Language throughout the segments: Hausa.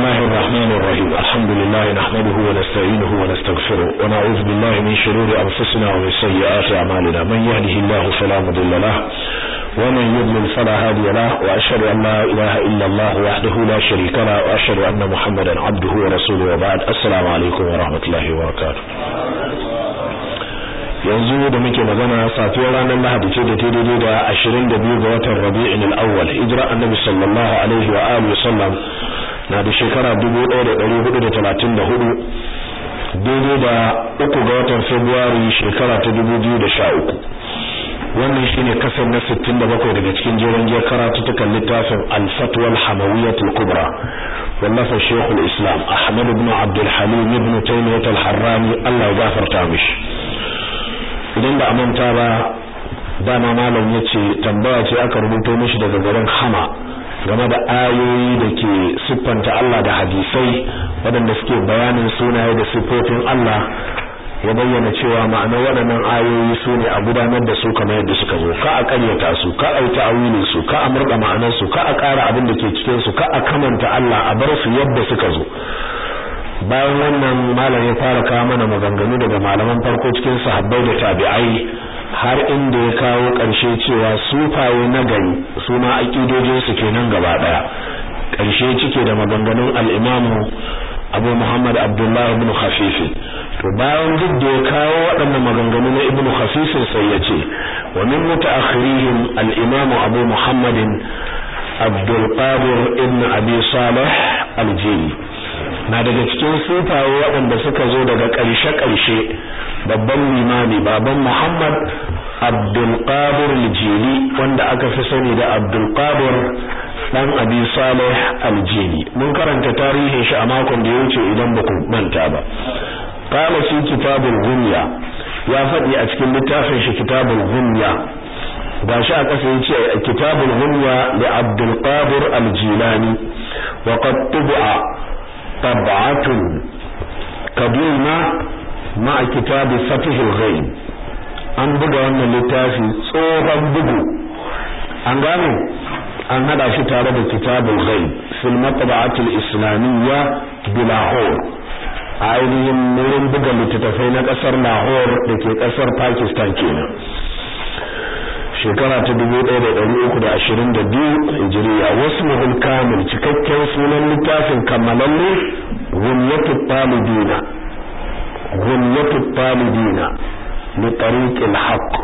الله الرحمن الرحيم الحمد لله نحمده ونستعينه ونستغفره ونعوذ بالله من شرور أنفسنا ومن سيئات أعمالنا من يهده الله فلا مضل له ومن يضلل فلا هادي له وأشهد أن لا إله إلا الله وحده لا شريك له وأشهد أن محمدا عبده ورسوله وبعد السلام عليكم ورحمة الله وبركاته yanzu da muke magana safiyar ranar Lahadi ce da ta daidai da 22 ga watan Rabi'in al-Awwal hijira Annabi sallallahu alaihi wa alihi wasallam na da shekara 1434 daidai da uku ga watan Fabrairu shekara ta 2013 wannan shine kasar na 67 daga cikin jerin giyar karatutukan littafin Al-Fatwa al-Hamawiyyah al-Kubra wallafa Sheikh al-Islam Ahmad ibn Abdul Halim ibn Taymiyyah al-Harrani Allah ya gafarta mishi idan ba a manta ba dama malam ya ce tambaya ce aka rubuto mishi daga garin hama game da ayoyi da ke siffanta Allah da hadisai waɗanda suke bayanin sunaye da siffofin Allah ya bayyana cewa ma'anar waɗannan ayoyi su ne a gudanar da su kamar yadda suka zo ka a ƙaryata su ka a yi ta'awilin su ka a murɗa ma'anar su ka a ƙara abin da ke cikin su ka a kamanta Allah a bar su yadda suka zo bayan wannan malam ya fara kawo mana maganganu daga malaman farko cikin sahabbai da tabi'ai har inda ya kawo ƙarshe cewa sufaye na gari su ma aƙidojin su kenan gaba ɗaya ƙarshe cike da maganganun al-Imam Abu Muhammad Abdullah ibn Khafif to bayan duk da ya kawo waɗannan maganganu na Ibn Khafif sai ya ce wa min mutaakhirihim al-Imam Abu Muhammad Abdul Qadir ibn Abi Salih al-Jili na daga cikin sufaye waɗanda suka zo daga ƙarshe-ƙarshe babban limami baban Muhammad Abdulkadir Aljili wanda aka fi sani da Abdulkadir dan Abi Saleh Aljili mun karanta tarihin shi a makon da ya wuce idan ba ku manta ba qala fi kitabul ghunya ya faɗi a cikin littafin shi kitabul ghunya gashi a ƙasa yace kitabul ghunya li Abdulkadir Aljilani wa qad tubi'a طبعة قديمة مع كتاب فتح الغيب an buga wannan littafi tsohon bugu an gane an hada shi tare da kitabul ghaib fil matba'atil islamiyya bi Lahore ainihin wurin buga littattafai na kasar Lahore da ke kasar Pakistan kenan shekara ta 1322 hijiriya wasu muhul kamil cikakken sunan littafin kammalalle gunyatu talibina gunyatu talibina li tariqil haqq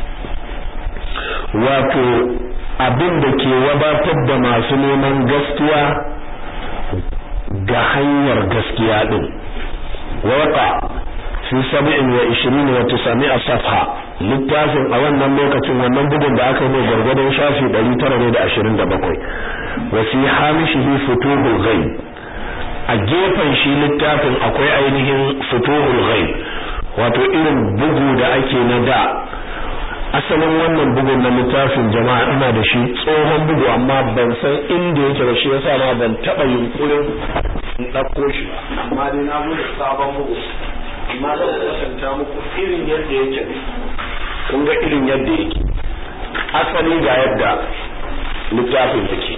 wato abin da ke wadatar da masu neman gaskiya ga hanyar gaskiya din waqa fi 27 wa 900 safha littafin a wannan lokacin wannan bugun da aka yi mai gargadon shafi 927 wa fi hamishihi futuhul ghaib a gefen shi littafin akwai ainihin futuhul ghaib wato irin bugu da ake na da asalin wannan bugun na littafin jama'a ina da shi tsohon bugu amma ban san inda yake ba shi yasa ma ban taba yunkurin in dauko shi amma dai na bude sabon bugu amma da kasanta muku irin yadda yake kun ga irin yadda yake asali ga yadda littafin yake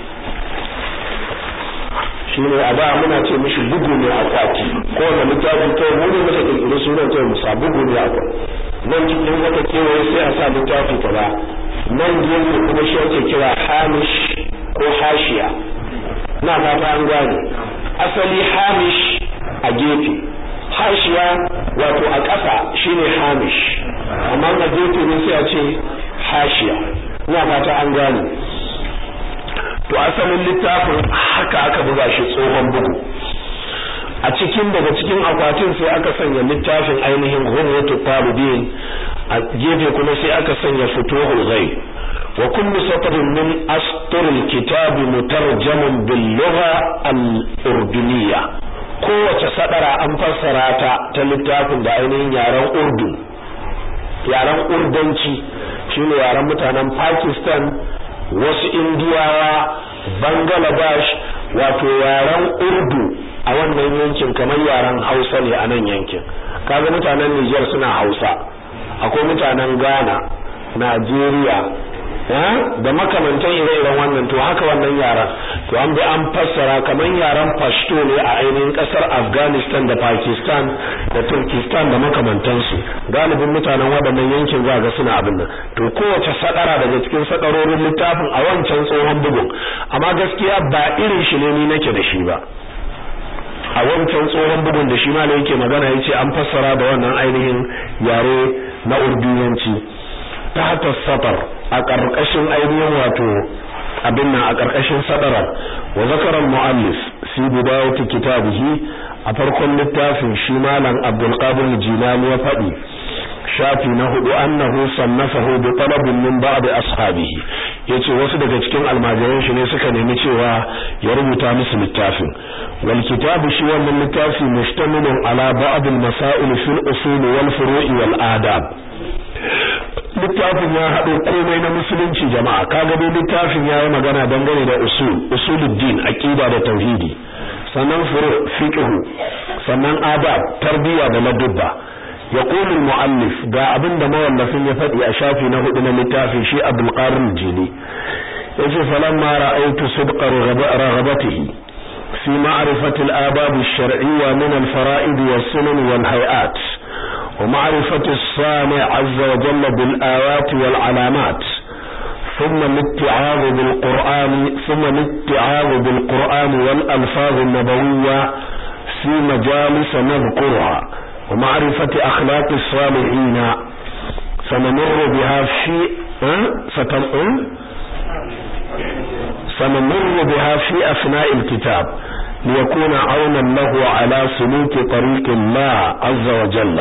shi ne a da muna ce mishi bugu ne a kwati ko wanda littafin to mu ne muka kirkiri sunan to musa bugu ne a kwati nan cikin wata kewaye sai a sa littafi kaza nan gefe kuma shi ake kira hamish ko hashiya na fata an gane asali hamish a gefe hashiya wato a ƙasa shine hamish amma a gefe ne sai a ce hashiya ina fata an gane to asalin littafin haka aka buga shi tsohon bugu a cikin daga cikin akwatin sai aka sanya littafin ainihin ghurwatu talibin a gefe kuma sai aka sanya futuhul ghaib wa kullu satrin min astur alkitab mutarjamun bil lugha al-urduniyya kowace sadara an fassara ta ta littafin da ainihin yaren urdu yaren urdanci shine yaren mutanen Pakistan wasu indiyawa Bangladesh wato yaren urdu a wannan yankin kamar yaren Hausa ne a nan yankin kaga mutanen Niger suna Hausa akwai mutanen Ghana Najeriya da makamantan ire-iren wannan to haka wannan yaran to an bi an fassara kamar yaran pashto ne a ainihin kasar afghanistan da pakistan da turkistan da makamantansu galibin mutanen waɗannan yankin za ga suna abin nan to kowace sadara daga cikin sadarorin littafin a wancan tsohon bugun amma gaskiya ba irin shi ne ni nake da shi ba a wancan tsohon bugun da shi ma da yake magana yace an fassara da wannan ainihin yare na urduyanci ta satar a ƙarƙashin ainihin wato abin nan a ƙarƙashin sadarar wa zakara muallif fi bidayati kitabihi a farkon littafin shi malam Abdul Qadir Jilani ya faɗi shafi na hudu annahu sannafahu bi talabin min ba'd ashabihi yace wasu daga cikin almajiran shi ne suka nemi cewa ya rubuta musu littafin wal kitabu shi wannan littafi mustamilun ala ba'd al masail fil usul wal furu'i wal adab littafin ya haɗo komai na musulunci jama'a kaga dai littafin ya yi magana dangane da usul usuluddin aqida da tauhidi sannan furu fiqh sannan adab tarbiyya da ladubba يقول المؤلف دا abin da mawallafin ya faɗi a shafi na hudu na littafin shi Abdul Qadir Jili yace falamma ra'aytu sidqa raghabatihi fi ma'rifati al-adab ash-shar'iyya min al-fara'id was-sunan wal-hay'at wa ma'rifati as-sami' 'azza wa jalla bil-ayat wal-'alamat ثم الاتعاظ بالقرآن ثم الاتعاظ بالقرآن والألفاظ النبوية في مجالس نذكرها ومعرفة أخلاق الصالحين سنمر بها في سنمر بها في أثناء الكتاب ليكون عونا له على سلوك طريق الله عز وجل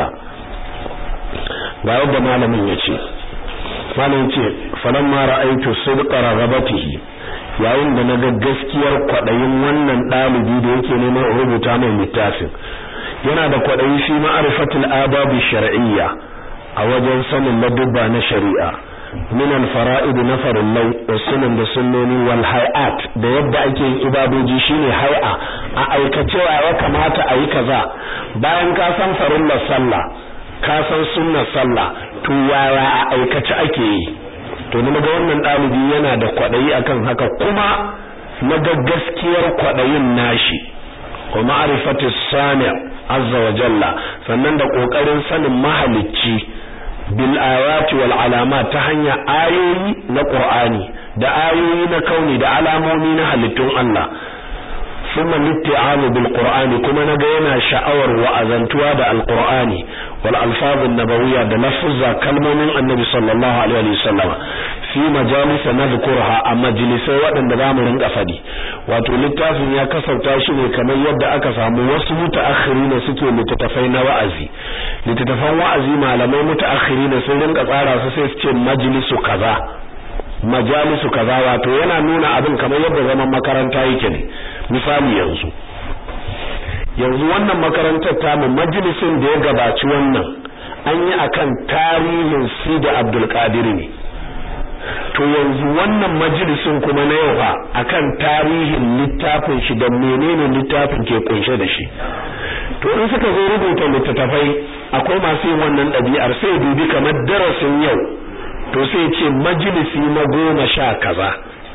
بعد ما لم يجي malam ce falamma ra'aytu sidqa raghabatihi yayin da naga gaskiyar kwadayin wannan dalibi da yake neman rubuta mai littafin yana da kwaɗayi shi ma'arifatul ababi shar'iyya a wajen sanin ladubba na shari'a min al-fara'id na farillai da sunan da sunnoni wal hay'at da yadda ake yin ibadoji shine hay'a a aikace ya kamata a yi kaza bayan ka san farillar sallah ka san sunnar sallah to yaya a aikace ake yi to ni ga wannan ɗalibi yana da kwaɗayi akan haka kuma na ga gaskiyar kwaɗayin nashi wa ma'rifati sani azza wa jalla sannan da kokarin sanin mahalicci bil ayati wal alamat ta hanya ayoyi na qur'ani da ayoyi na kauni da alamomi na halittun Allah thumma litti'amu bil qur'ani kuma naga yana sha'awar wa'azantuwa da alqur'ani wal alfazun nabawiyya da lafuzza kalmomin annabi sallallahu alaihi wasallam fi majalisa nadhkurha a majalisai waɗanda zamu rinka fadi wato littafin ya kasauta shi ne kamar yadda aka samu wasu mutaakhirina suke littattafai na wa'azi littattafan wa'azi malamai mutaakhirina sun rinka tsara su sai su ce majlisu kaza majalisu kaza wato yana nuna abin kamar yadda zaman makaranta yake ne misali yanzu yanzu wannan makarantar tamu majalisin da ya gabaci wannan an yi akan tarihin Sidi Abdul Qadir ne to yanzu wannan majalisin kuma na yau fa akan tarihin littafin shi da menene littafin ke kunshe da shi to in suka zo rubuta littattafai akwai masu yin wannan ɗabi'ar sai dubi kamar darasin yau to sai ce majalisi na goma sha kaza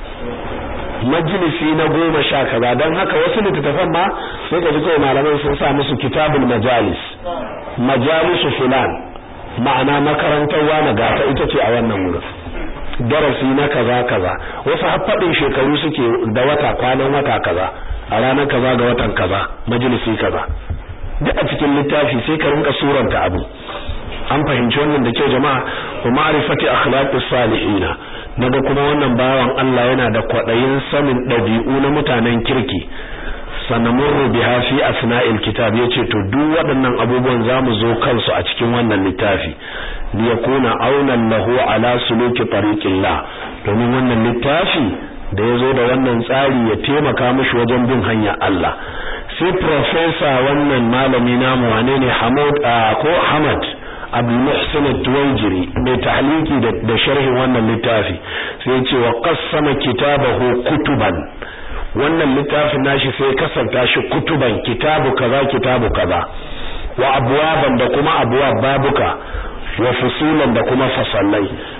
majalisi na goma sha kaza don haka wasu littattafan ma sai ka ji kawai malaman sun sa musu kitabul majalis majalisu fulan ma'ana makarantar wani gata ita ce a wannan wurin darasi na kaza kaza wasu haffadin shekaru suke da wata kwanan wata kaza a ranar kaza ga watan kaza majalisi kaza duk a cikin littafi sai ka rinka suranta abu an fahimci wannan da kyau jama'a wa ma'rifati akhlaqis salihina naga kuma wannan bawan Allah yana da kwadayin sanin dabi'u na mutanen kirki sanamurru biha fi asna'il kitab yace to duk waɗannan abubuwan zamu zo kansu a cikin wannan littafi li yakuna aunan lahu ala suluki tariqillah domin wannan littafi da yazo da wannan tsari ya taimaka mishi wajen bin hanyar Allah sai professor wannan malami namu wane ne Hamad ko Hamad Abu Muhsin Tuwaijiri mai tahliki da sharhin wannan littafi sai ya ce wa qassama kitabahu kutuban wannan littafin nashi sai kasanta shi kutuban kitabu kaza kitabu kaza wa abwaban da kuma abwab babuka wa fusulan da kuma fasallai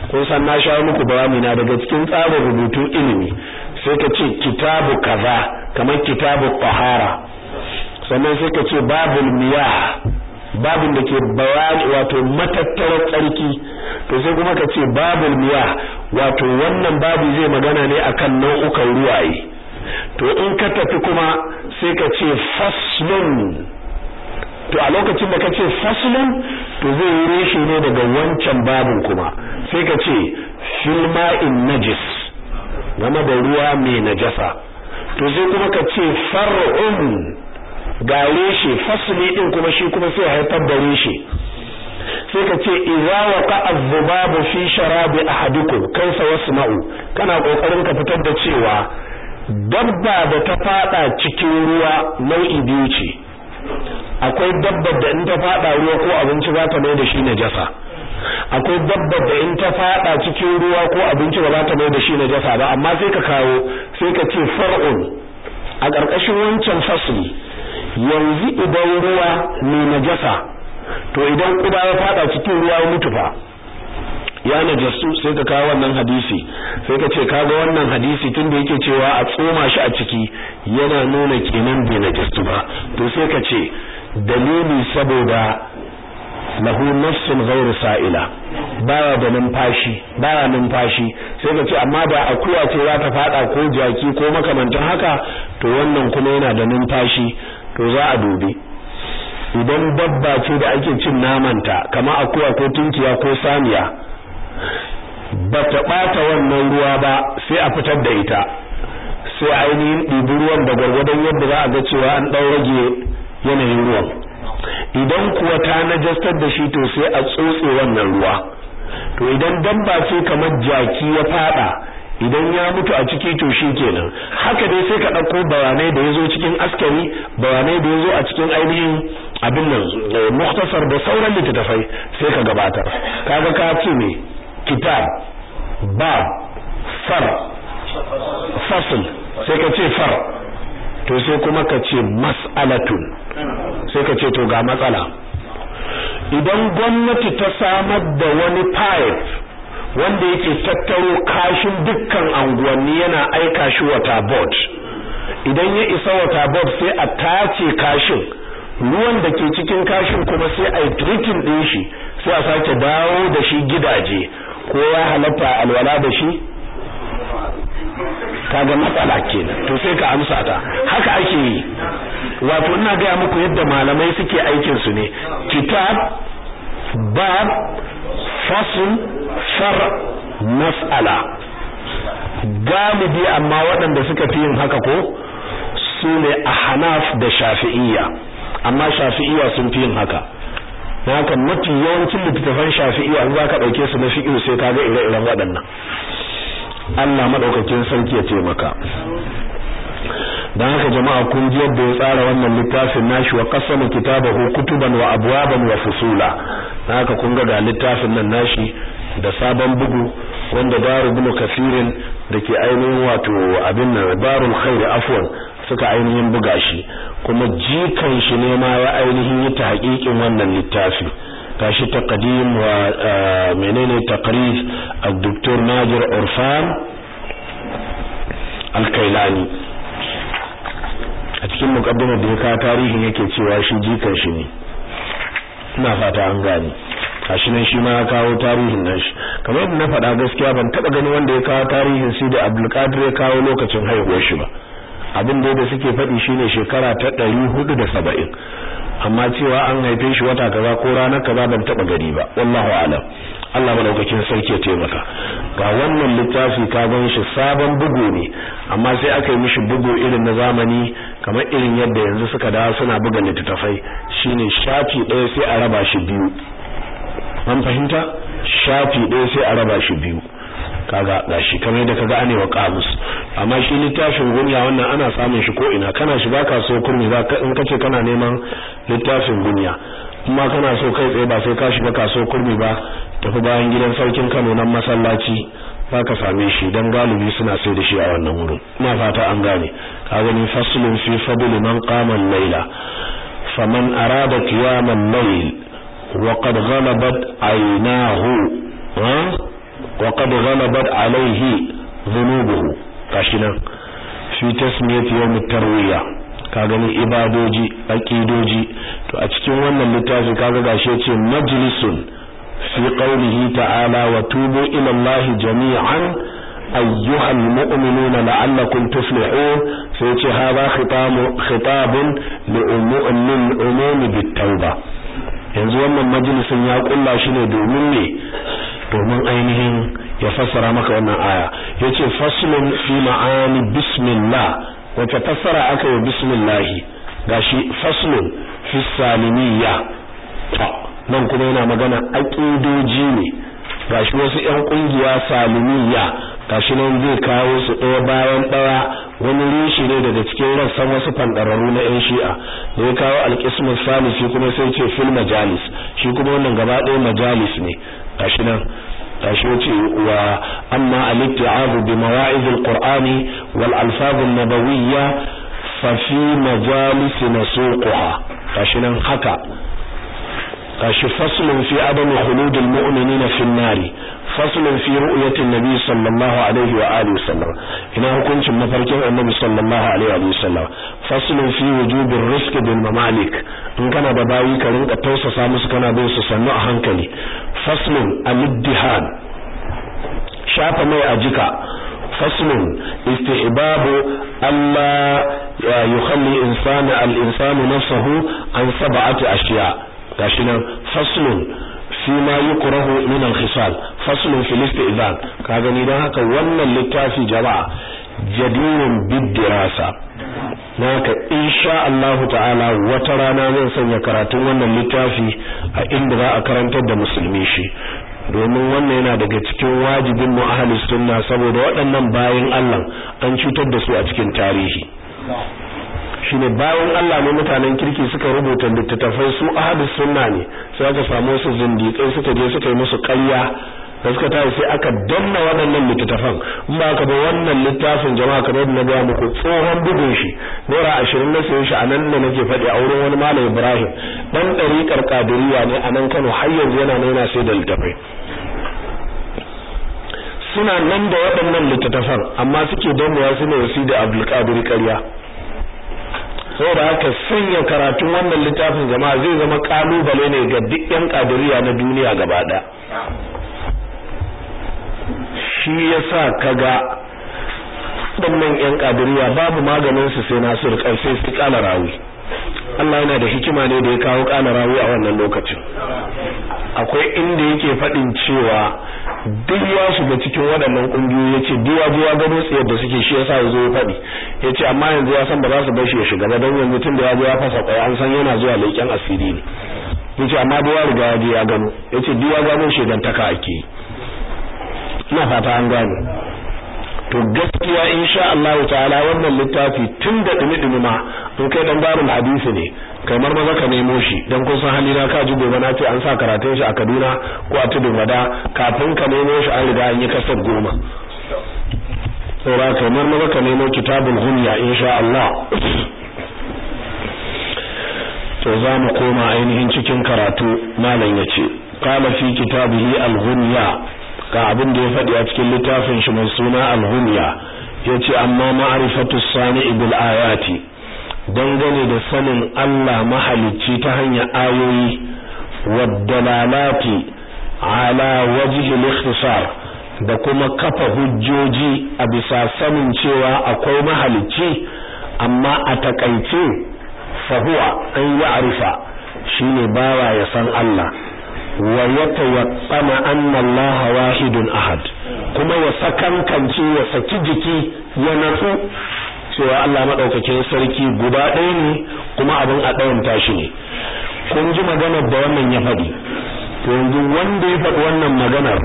kun san na sha muku bayani na daga cikin tsarin rubutun ilimi sai ka ce kitabu kaza kamar kitabu tahara sannan sai ka ce babul miyah babin da ke bayani wato matattarar tsarki to sai kuma ka ce babul miyah wato wannan babu zai magana ne akan nau'ukan ruwaye to in ka tafi kuma sai ka ce faslun to a lokacin da ka ce faslun to zai yi reshe ne daga wancan babin kuma sai ka ce filma'in najis game da ruwa mai najasa to sai kuma ka ce far'un ga reshe fasli din kuma shi kuma sai haifar da reshe sai ka ce idza waqa az-zubabu fi sharabi ahadikum kaifa yasma'u kana kokarin ka fitar da cewa dabba da ta fada cikin ruwa nau'i biyu ce akwai dabbar da in ta fada ruwa ko abinci za ta mai da shi najasa akwai dabbar da in ta fada cikin ruwa ko abinci ba za ta mai da shi najasa ba amma sai ka kawo sai ka ce far'un a ƙarƙashin wancan fasli yanzu idan ruwa ne najasa to idan kuda ya fada cikin ruwa ya mutu fa ya najasu sai ka kawo wannan hadisi sai ka ce kaga wannan hadisi tunda yake cewa a tsoma shi a ciki yana nuna kenan bai najasu ba to sai ka ce dalili saboda lahu nafsun ghairu sa'ila baya da numfashi baya numfashi sai ka ce amma da akuya ce za ta fada ko jaki ko makamantan haka to wannan kuma yana da numfashi to za a dubi idan dabba ce da ake cin namanta kama akuya ko tunkiya ko saniya ba ta ɓata wannan ruwa ba sai a fitar da ita sai ainihin ɗibi ruwan da gwargwadon yadda za a ga cewa an ɗau rage yanayin ruwan idan kuwa ta najastar da shi to sai a tsotse wannan ruwa to idan dabba ce kamar jaki ya fada idan ya mutu a ciki to shi kenan haka dai sai ka ɗauko bayanai da ya zo cikin askari bayanai da ya zo a cikin ainihin abin nan muktasar da sauran littattafai sai ka gabatar kaga ka ce ne kitab bab far fasl sai ka ce far to sai kuma ka ce mas'alatun sai ka ce to ga matsala idan gwamnati ta samar da wani pipe wanda yake tattaro kashin dukkan anguwanni yana aika shi wata board idan ya isa wata board sai a tace kashin ruwan da ke cikin kashin kuma sai a yi treating din shi sai a sake dawo da shi gidaje ko ya halatta alwala da shi kaga matsala kenan to sai ka amsa ta haka ake yi wato ina ga muku yadda malamai suke aikin su ne kitab bab fasl far mas'ala galibi amma waɗanda suka fi yin haka ko su ne ahnaf da shafi'iyya amma shafi'iyya sun fi yin haka na haka mafi yawancin littattafan shafi'iyya in za ka ɗauke su na fiƙi sai ka ga ire-iren waɗannan Allah madaukakin sarki ya taimaka dan haka jama'a kun ji yadda ya tsara wannan littafin nashi wa qasama kitabahu kutuban wa abwaban wa fusula dan haka kun ga ga littafin nan nashi da sabon bugu wanda daru ibn kafirin dake ainihin wato abin nan darul khair afwan suka ainihin buga shi kuma jikan shi ne ma ya ainihin yi ta hakikin wannan littafi gashi taqdim wa menene taqrir al-doktor Najir Urfan al-Kailani a cikin mukaddimar da ya ka tarihin yake cewa shi jikan shi ne ina fata an gani gashi nan shi ma ya kawo tarihin nan shi kamar yadda na faɗa gaskiya ban taɓa gani wanda ya kawo tarihin sai da Abdulkadir ya kawo lokacin haihuwar shi ba abin da da suke faɗi shine shekara ta ɗari hudu da saba'in amma cewa an haife shi wata kaza ko ranar kaza ban taba gari ba wallahu alam Allah madaukakin sarki ya taimaka ga wannan littafi ka gan shi sabon bugu ne amma sai aka yi mishi bugu irin na zamani kamar irin yadda yanzu suka dawo suna buga littattafai shine shafi ɗaya sai a raba shi biyu an fahimta shafi ɗaya sai a raba shi biyu kaga gashi kamar da kaga anewa kamus amma shi littafin gunya wannan ana samun shi ko ina kana shi baka so kurmi ba in kace kana neman littafin gunya kuma kana so kai tsaye ba sai ka shiga kaso kurmi ba tafi bayan gidan sarkin Kano nan masallaci baka same shi dan galibi suna sai da shi a wannan wurin ina fata an gane ka gani faslun fi fadl man qama al-layla faman arada qiyam al-layl wa qad ghalabat aynahu wa qad ghalabat alayhi dhunubuhu kashinan fi tasmiyati yawm at-tarwiya ka gani ibadoji aqidoji to a cikin wannan littafi kaga gashi yace majlisun fi qawlihi ta'ala wa tubu ila Allah jami'an أيها المؤمنون لعلكم تفلحون سيتي هذا خطاب خطاب للعموم بالتوبة yanzu wannan majalisin ya kulla shi ne domin ne domin ainihin ya fassara maka wannan aya yace faslun fi ma'ani bismillah wace fassara aka yi bismillah gashi faslun fi salimiyya nan kuma yana magana aqidoji ne gashi wasu ƴan kungiya salimiyya gashi nan zai kawo su ɗaya bayan ɗaya wani rishi ne daga cikin rassan wasu fandararru na ƴan shi'a da ya kawo alƙismin salisi kuma sai ce fil majalis shi kuma wannan gaba ɗaya majalis ne gashi nan gashi wace wa amma al-itti'abu bi mawa'iz al-qur'ani wal alfaz an-nabawiyya fa fi majalis nasuquha gashi nan haka gashi faslun fi adami khuludil mu'minina fin nari faslun fi ru'yatin nabi sallallahu alaihi wa alihi wasallam ina hukuncin mafarkin annabi sallallahu alaihi wa sallam faslun fi wujubir rizq bil mamalik in kana da bayi ka rinka tausasa musu kana bin su sannu a hankali faslun al-iddihan shafa mai a jika faslun istihbabu alla yukhalli insana al-insanu nafsahu an sab'ati ashiya' gashi nan faslun fi ma yukrahu min al-khisal faslun fil istizan ka gani dan haka wannan littafi jama'a jadirun bid-dirasa naka insha Allah ta'ala wata rana zan sanya karatun wannan littafi a inda za a karantar da musulmi shi domin wannan yana daga cikin wajibin mu ahlus sunna saboda waɗannan bayin Allah an cutar da su a cikin tarihi shine bayan Allah ne mutanen kirki suka rubuta littattafai su ahadus sunna ne sai aka samu su zindiƙai suka je suka yi musu ƙarya da suka tayi sai aka danna waɗannan littattafan in ba ka ba wannan littafin jama'a kamar yadda na ga muku tsohon bugun shi naira ashirin na sayi shi a nan da nake faɗi a wurin wani malam Ibrahim dan ɗariƙar kadiriya ne a nan Kano har yanzu yana nan yana sai da littattafai suna nan da waɗannan littattafan amma suke dannawa su ne wasi da Abdulkadir ƙarya saboda haka sanya karatun wannan littafin jama'a zai zama kalubale ne ga duk yan kadiriya na duniya gaba ɗaya shi yasa kaga waɗannan yan kadiriya babu maganin su sai Nasiru sai su kala rawi Allah yana da hikima ne da ya kawo kala rawi a wannan lokacin akwai inda yake faɗin cewa duk ya shiga cikin waɗannan ƙungiyoyi yace duk ya je ya gano tsiyar da suke shi yasa yazo ya faɗi yace amma yanzu ya san ba za su bar shi ya shiga ba don yanzu tun da ya je ya fasa kwai an san yana zuwa leƙen asiri ne yace amma da ya riga ya je ya gano yace duk ya gano shegantaka ake yi ina fata an gane to gaskiya insha Allah ta'ala wannan littafi tun da dumi-dumi ma in kai dan darul hadisi ne kamar maza ka nemo shi dan kun san halina ka ji gobe na ce an sa karatun shi a Kaduna ko a Tudun Wada kafin ka nemo shi an riga an yi kasar goma saboda kamar maza ka nemo kitabul ghunya insha Allah to za mu koma ainihin cikin karatu malam yace qala fi kitabihi al-ghunya ga abin da ya faɗi a cikin littafin shi mai suna al-ghunya yace amma ma'rifatu sani'i bil ayati dangane da sanin Allah mahalicci ta hanyar ayoyi waddalalati ala wajhi al-ikhtisar da kuma kafa hujjoji a bisa sanin cewa akwai mahalicci amma a takaice fa huwa an ya'rifa shine bawa ya san Allah wa yatawaqqana anna Allah wahidun ahad kuma ya sakankance ya saki jiki ya natsu cewa Allah madaukakin sarki guda ɗaya ne kuma abin a ɗayan tashi ne kun ji maganar da wannan ya faɗi to yanzu wanda ya faɗi wannan maganar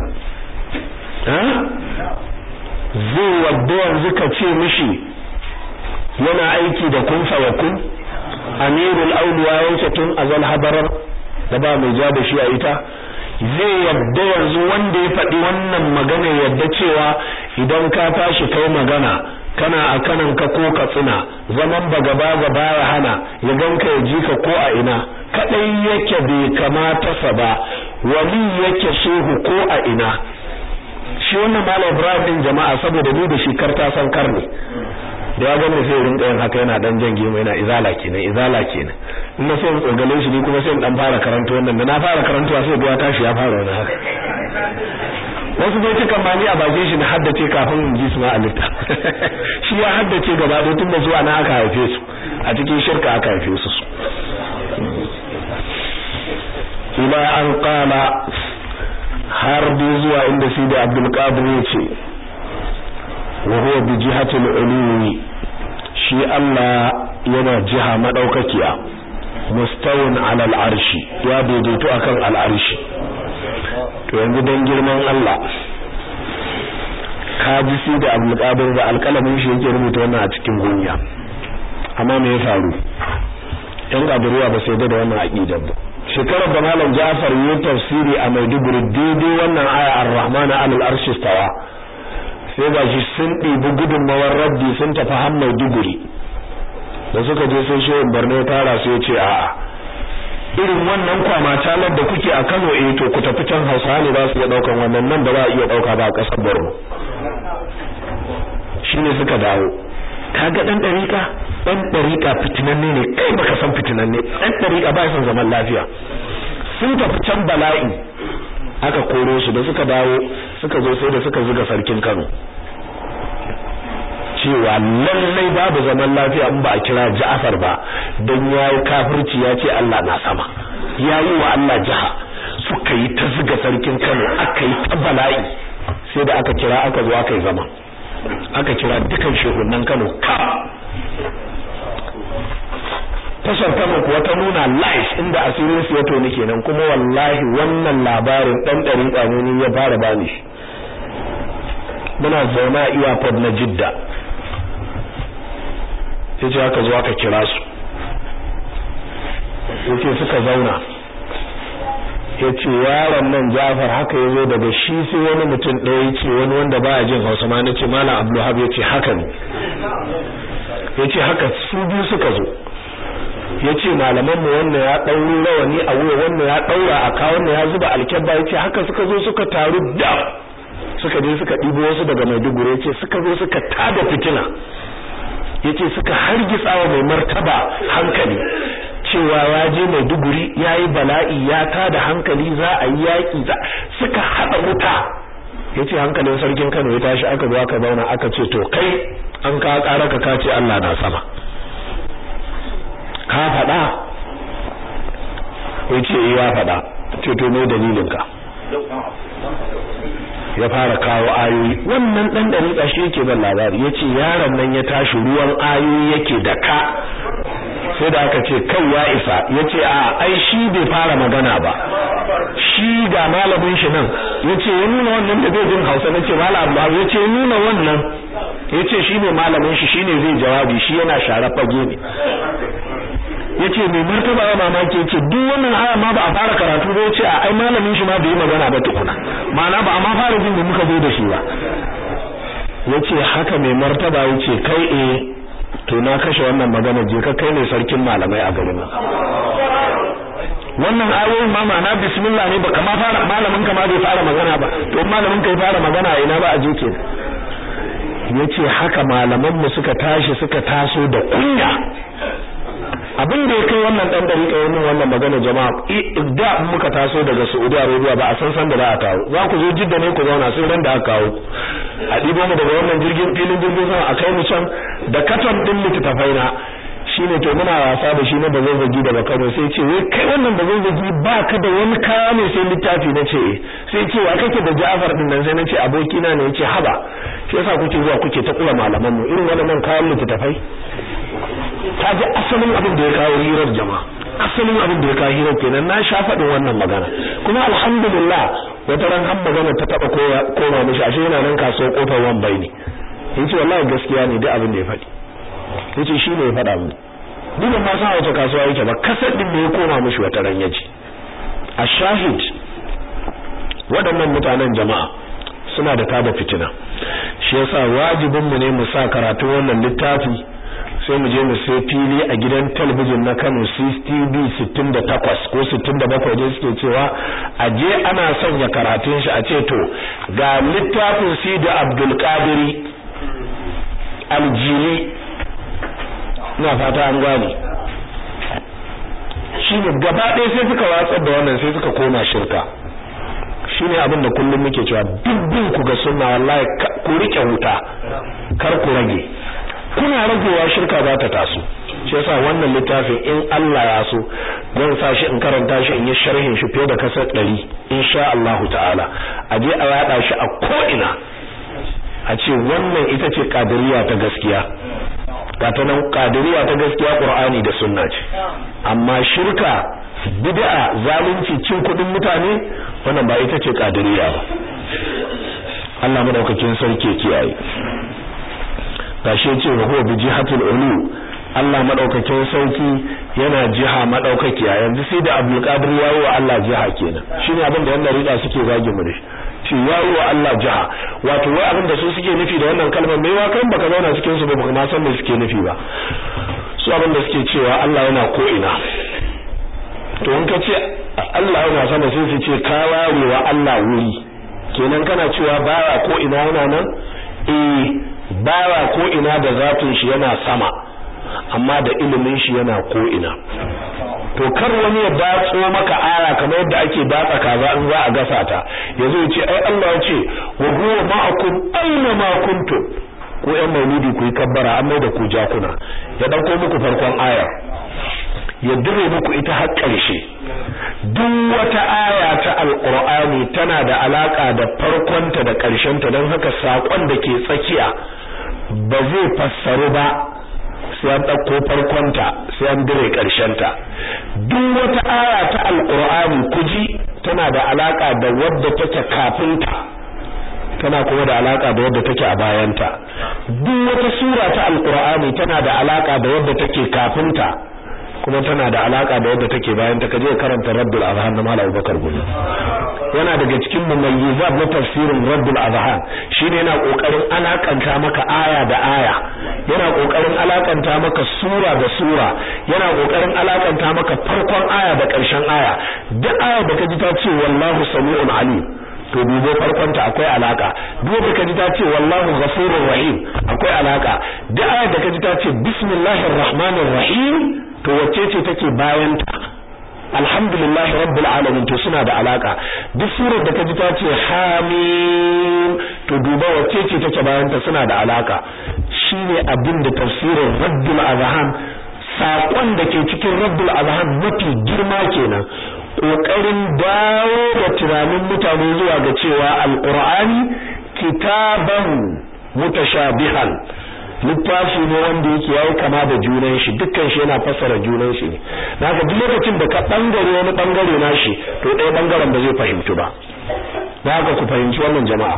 zai wadda yanzu ka ce mishi yana aiki da kun fa kun amirul auliya yake tun azal habarar da ba mai ja da shi a ita zai yadda yanzu wanda ya faɗi wannan magana yadda cewa idan ka tashi kai magana kana a kanan ka ko ka tsina zaman ba gaba gaba ya hana ya ganka ya ji ka ko a ina kadai yake bai kamata sa ba wali yake shehu ko a ina shi wannan malam Ibrahim din jama'a saboda ni da shi karta san karne da ya gane sai rinka yin haka yana dan jange mai yana izala kenan izala kenan in na so in tsogale shi ni kuma sai in dan fara karanta wannan da na fara karantawa sai ga tashi ya fara wani haka wasu zai cikan ma ni a bakin shi na haddace kafin in ji su ma a lifta shi ya haddace gaba ɗaya tun da zuwa na aka haife su a cikin shirka aka haife su ila an qala har dai zuwa inda Sidi Abdul Qadir ya ce wa huwa bi jihati al shi Allah yana jiha madaukakiya mustawin ala al-arshi ya daidaito akan al-arshi to yanzu dan girman Allah ka ji Sidi Abdul Qadir da alƙalamin shi yake rubuta wannan a cikin gunya amma me ya faru yan kadiriya ba sai da wannan aqidar ba shekarar da malam Ja'far yi tafsiri a Maiduguri daidai wannan aya Ar-Rahman 'alal arshi stawa sai ga shi sun ɗibi gudunmawar raddi sun tafi har Maiduguri da suka je sai shehin Borno ya tara su ya ce a'a irin wannan kwama talar da kuke a Kano eh to ku tafi can Hausa ne ba su iya daukan wannan nan ba za a iya dauka ba a kasar Borno shine suka dawo kaga dan dariƙa dan dariƙa fitinanne ne kai baka san fitinanne dan dariƙa ba san zaman lafiya sun tafi can bala'i aka koro su da suka dawo suka zo sai da suka zuga sarkin Kano cewa lallai babu zaman lafiya in ba a kira Ja'far ba dan yayi kafirci ya ce Allah na sama yayi wa Allah jaha suka yi ta zuga sarkin Kano aka yi ta bala'i sai da aka kira aka zo aka yi zama aka kira dukan shehunan Kano ka tashar Kano kuwa ta nuna live inda asirin su ya toni kenan kuma wallahi wannan labarin dan ɗari tsanoni ya fara bani shi muna zauna a airport na Jidda yace aka zo aka kira su yace suka zauna yace yaron nan Jafar haka yazo daga shi sai wani mutum ɗaya yace wani wanda baya jin Hausa ma nace Malam Abdulhab yace haka ne yace haka su biyu suka zo yace malaman mu wannan ya dauro rawani a wuya wannan ya daura a ka wannan ya zuba alkebba yace haka suka zo suka taru da suka je suka ɗibo wasu daga Maiduguri yace suka zo suka tada fitina yace suka hargitsa wa mai martaba hankali cewa ya je Maiduguri yayi bala'i ya tada hankali za a yi yaki za suka hada wuta yace hankalin sarkin Kano ya tashi aka zo aka zauna aka ce to kai an ka ƙara ka kace Allah na sama ka faɗa yace eh ya faɗa ce to me dalilin ka ya fara kawo ayoyi wannan dan dariƙa shi yake ban labari yace yaron nan ya tashi ruwan ayoyi yake da ka sai da aka ce kai ya isa yace a ai shi bai fara magana ba shi ga malamin shi nan yace ya nuna wannan da zai jin Hausa nace malam Abdullah yace ya nuna wannan yace shi ne malamin shi shine zai jawabi shi yana share fage ne yace mai martaba ya mamaki yace duk wannan aya ma ba a fara karatu ba yace a ai malamin shi ma bai yi magana ba tukuna ma'ana ba a ma fara jin da muka zo da shi ba yace haka mai martaba yace kai eh to na kashe wannan magana je ka kai ne sarkin malamai a garin nan wannan ayoyin ma ma'ana bismillah ne baka ma fara malamin ka ma bai fara magana ba to malamin ka ya fara magana ina ba a je ke yace haka malaman mu suka tashi suka taso da kunya abin da ya kai wannan dan dariƙa yayin wannan magana jama'a da muka taso daga Saudi Arabia ba a san san da za a kawo za ku zo jidda ne ku zauna sai ran da aka kawo a dibo mu daga wannan jirgin filin jirgin sama a kai mu can da katon din littafai na shine to muna wasa da shi na da zazzagi daga Kano sai ce wai kai wannan da zazzagi ba ka da wani kaya ne sai littafi na ce sai ce wa kake da Ja'far din nan sai na ce aboki na ne yace haba shi yasa kuke zuwa kuke ta kula malaman mu irin wannan kayan littafai ta ji asalin abin da ya kawo hirar jama'a asalin abin da ya kawo hirar kenan na sha faɗin wannan magana kuma alhamdulillah wata ran har magana ta taba koma mishi ashe yana nan kasuwar kofar wambai ne yace wallahi gaskiya ne duk abin da ya faɗi yace shi ne ya faɗa mu duk ban ma san wace kasuwa yake ba kasar din da ya koma mishi wata ran yace a shahid waɗannan mutanen jama'a suna da tada fitina shi yasa wajibin mu ne mu sa karatu wannan littafi sai mu je mu sai fili a gidan talabijin na Kano CCTV 68 ko 67 dai suke cewa a je ana sanya karatun shi a ce to ga littafin Sidi Abdul Qadiri Aljili ina fata an gane shi ne gaba ɗaya sai suka watsar da wannan sai suka koma shirka shi ne abin da kullum muke cewa dubbin ku ga sunna wallahi ku rike wuta kar ku rage kuna ragewa shirka za ta taso shi yasa wannan littafin in Allah ya so zan sa shi in karanta shi in yi sharhin shi fiye da kasar ɗari insha Allah ta'ala a je a yada shi a ko ina a ce wannan ita ce kadiriya ta gaskiya gata nan kadiriya ta gaskiya qur'ani da sunna ce amma shirka bid'a zalunci cin kudin mutane wannan ba ita ce kadiriya ba Allah madaukakin sarki kiyaye gashi yace wa huwa bi jihatil ulu Allah madaukakin sarki yana jiha madaukakiya yanzu sai da Abdul Qadir yayi wa Allah jiha kenan shine abin da wannan rida suke zage mu da shi yayi wa Allah jiha wato wai abin da su suke nufi da wannan kalmar mai wa kan baka zauna cikin su ba baka ma san me suke nufi ba su abin da suke cewa Allah yana ko ina to in ka ce Allah yana sama sai su ce ka ware wa Allah wuri kenan kana cewa baya ko ina yana nan eh baya ko ina da zatin shi yana sama amma da ilimin shi yana ko ina to kar wani ya datso maka aya kamar yadda ake datsa kaza in za a gasa ta yazo ya ce ai Allah ya ce wa huwa ma'akum aina ma kuntum ko ƴan maulidi ku yi kabbara an mai da ku jakuna ya dauko muku farkon aya ya dire muku ita har ƙarshe duk wata aya ta alqur'ani tana da alaka da farkonta da ƙarshenta don haka sakon da ke tsakiya ba zai fassaru ba sai an ɗauko farkonta sai an dire ƙarshenta duk wata aya ta alqur'ani kuji tana da alaka da wadda take kafinta tana kuma da alaka da wadda take a bayanta duk wata sura ta alqur'ani tana da alaka da wadda take kafinta kuma tana da alaka da wadda take bayan ta kaje karanta Rabbul Azhan na Malam Abubakar Gumi yana daga cikin mumayyizat na tafsirin Rabbul Azhan shine yana kokarin alakanta maka aya da aya yana kokarin alakanta maka sura da sura yana kokarin alakanta maka farkon aya da ƙarshen aya duk aya da kaji ta ce wallahu sami'un alim to dubo farkonta akwai alaka duk da kaji ta ce wallahu ghafurur rahim akwai alaka duk aya da kaji ta ce bismillahir rahmanir rahim to wacce ce take bayan ta alhamdulillah rabbil alamin to suna da alaka duk surar da kaji ta ce hamim to duba wacce ce take bayan ta suna da alaka shine abin da tafsirin rabbul azhan sakon da ke cikin rabbul azhan mafi girma kenan kokarin dawo da tunanin mutane zuwa ga cewa alqur'ani kitaban mutashabihan littafi ne wanda yake yayi kama da junan shi dukkan shi yana fassara junan shi ne naka duk lokacin da ka bangare wani bangare nashi to ɗaya bangaren ba zai fahimtu ba naka ku fahimci wannan jama'a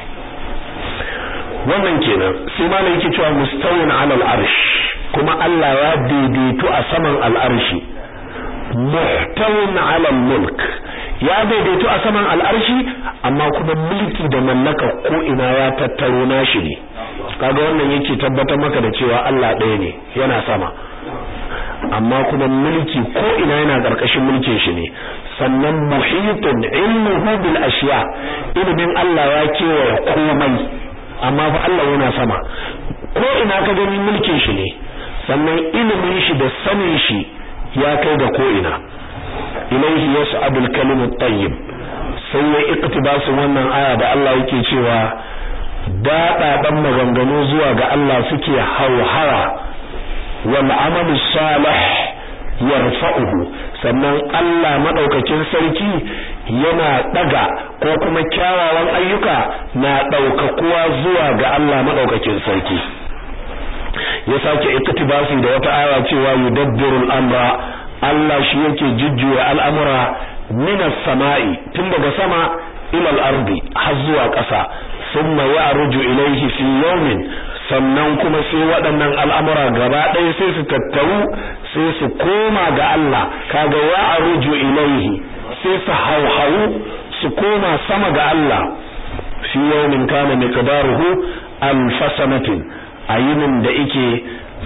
wannan kenan sai ma yake cewa mustawin alal arsh kuma Allah ya daidaitu a saman al'arshi muhtawin alal mulk ya daidaitu a saman al'arshi amma kuma mulki da mallaka ko ina ya tattaro nashi ne kaga wannan yake tabbatar maka da cewa Allah ɗaya ne yana sama amma kuma mulki ko ina yana ƙarƙashin mulkin shi ne sannan muhitun ilmuhu bil ashiya ilimin Allah ya kewaye komai amma fa Allah yana sama ko ina ka gani mulkin shi ne sannan ilimin shi da sanin shi ya kai ga ko ina ilaihi yas'adu al-kalimu at-tayyib sai ya iqtibasu wannan aya da Allah yake cewa daɗaɗan maganganu zuwa ga Allah suke hauhawa wal amalu salih yarfa'uhu sannan Allah madaukakin sarki yana daga ko kuma kyawawan ayyuka na daukakuwa zuwa ga Allah madaukakin sarki ya sake iktibasi da wata aya cewa yudabbirul amra Allah shi yake jujjuya al'amura minas sama'i tun daga sama ila al-ardi har zuwa ƙasa thumma ya'ruju ilayhi fi yawmin sannan kuma sai waɗannan al'amura gaba ɗaya sai su tattaru sai su koma ga Allah kaga ya'ruju ilayhi sai su hauhawu su koma sama ga Allah fi yawmin kana miqdaruhu alf sanatin ayinin da yake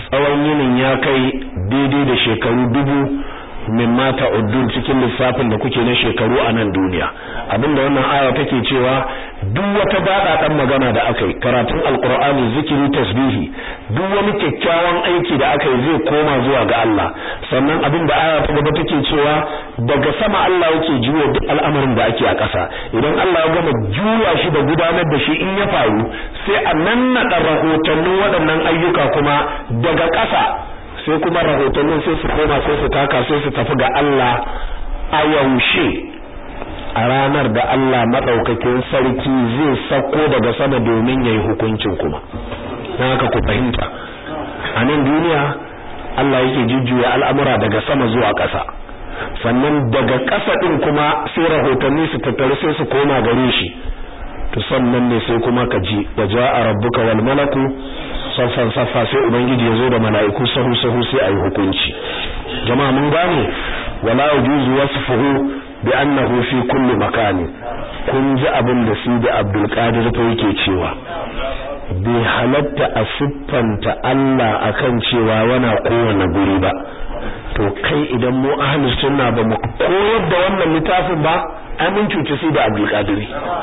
tsawon yinin ya kai daidai da shekaru dubu min mata uddun cikin lissafin da kuke na shekaru a nan duniya abinda wannan aya take cewa duk wata dada dan magana da aka yi karatun alqur'ani zikiri tasbihi duk wani kyakkyawan aiki da aka yi zai koma zuwa ga Allah sannan abinda aya ta gaba take cewa daga sama Allah yake juya duk al'amarin da ake a ƙasa idan Allah ya gama juya shi da gudanar da shi in ya faru sai a nannaɗa rahotannin waɗannan ayyuka kuma daga ƙasa sai kuma rahotannin sai su koma sai su taka sai su tafi ga Allah a yaushe a ranar da Allah madaukakin sarki zai sako daga sama domin yayi hukuncin kuma dan haka ku fahimta a nan duniya Allah yake jujjuya al'amura daga sama zuwa ƙasa sannan daga ƙasa din kuma sai rahotanni su tattaru sai su koma gare shi to sannan ne sai kuma ka ji waja'a rabbuka wal malaku saffan saffa sai ubangiji ya zo da mala'iku sahu sahu sai ayi hukunci jama'a mun gane wala yujuzu wasfuhu bi annahu fi kulli makani kun ji abin da su da Abdul Qadir fa yake cewa bai halatta a siffanta Allah akan cewa yana kowane guri ba to kai idan mu ahlus sunna ba mu koyar da wannan littafin ba amin cuci su da Abdul Qadir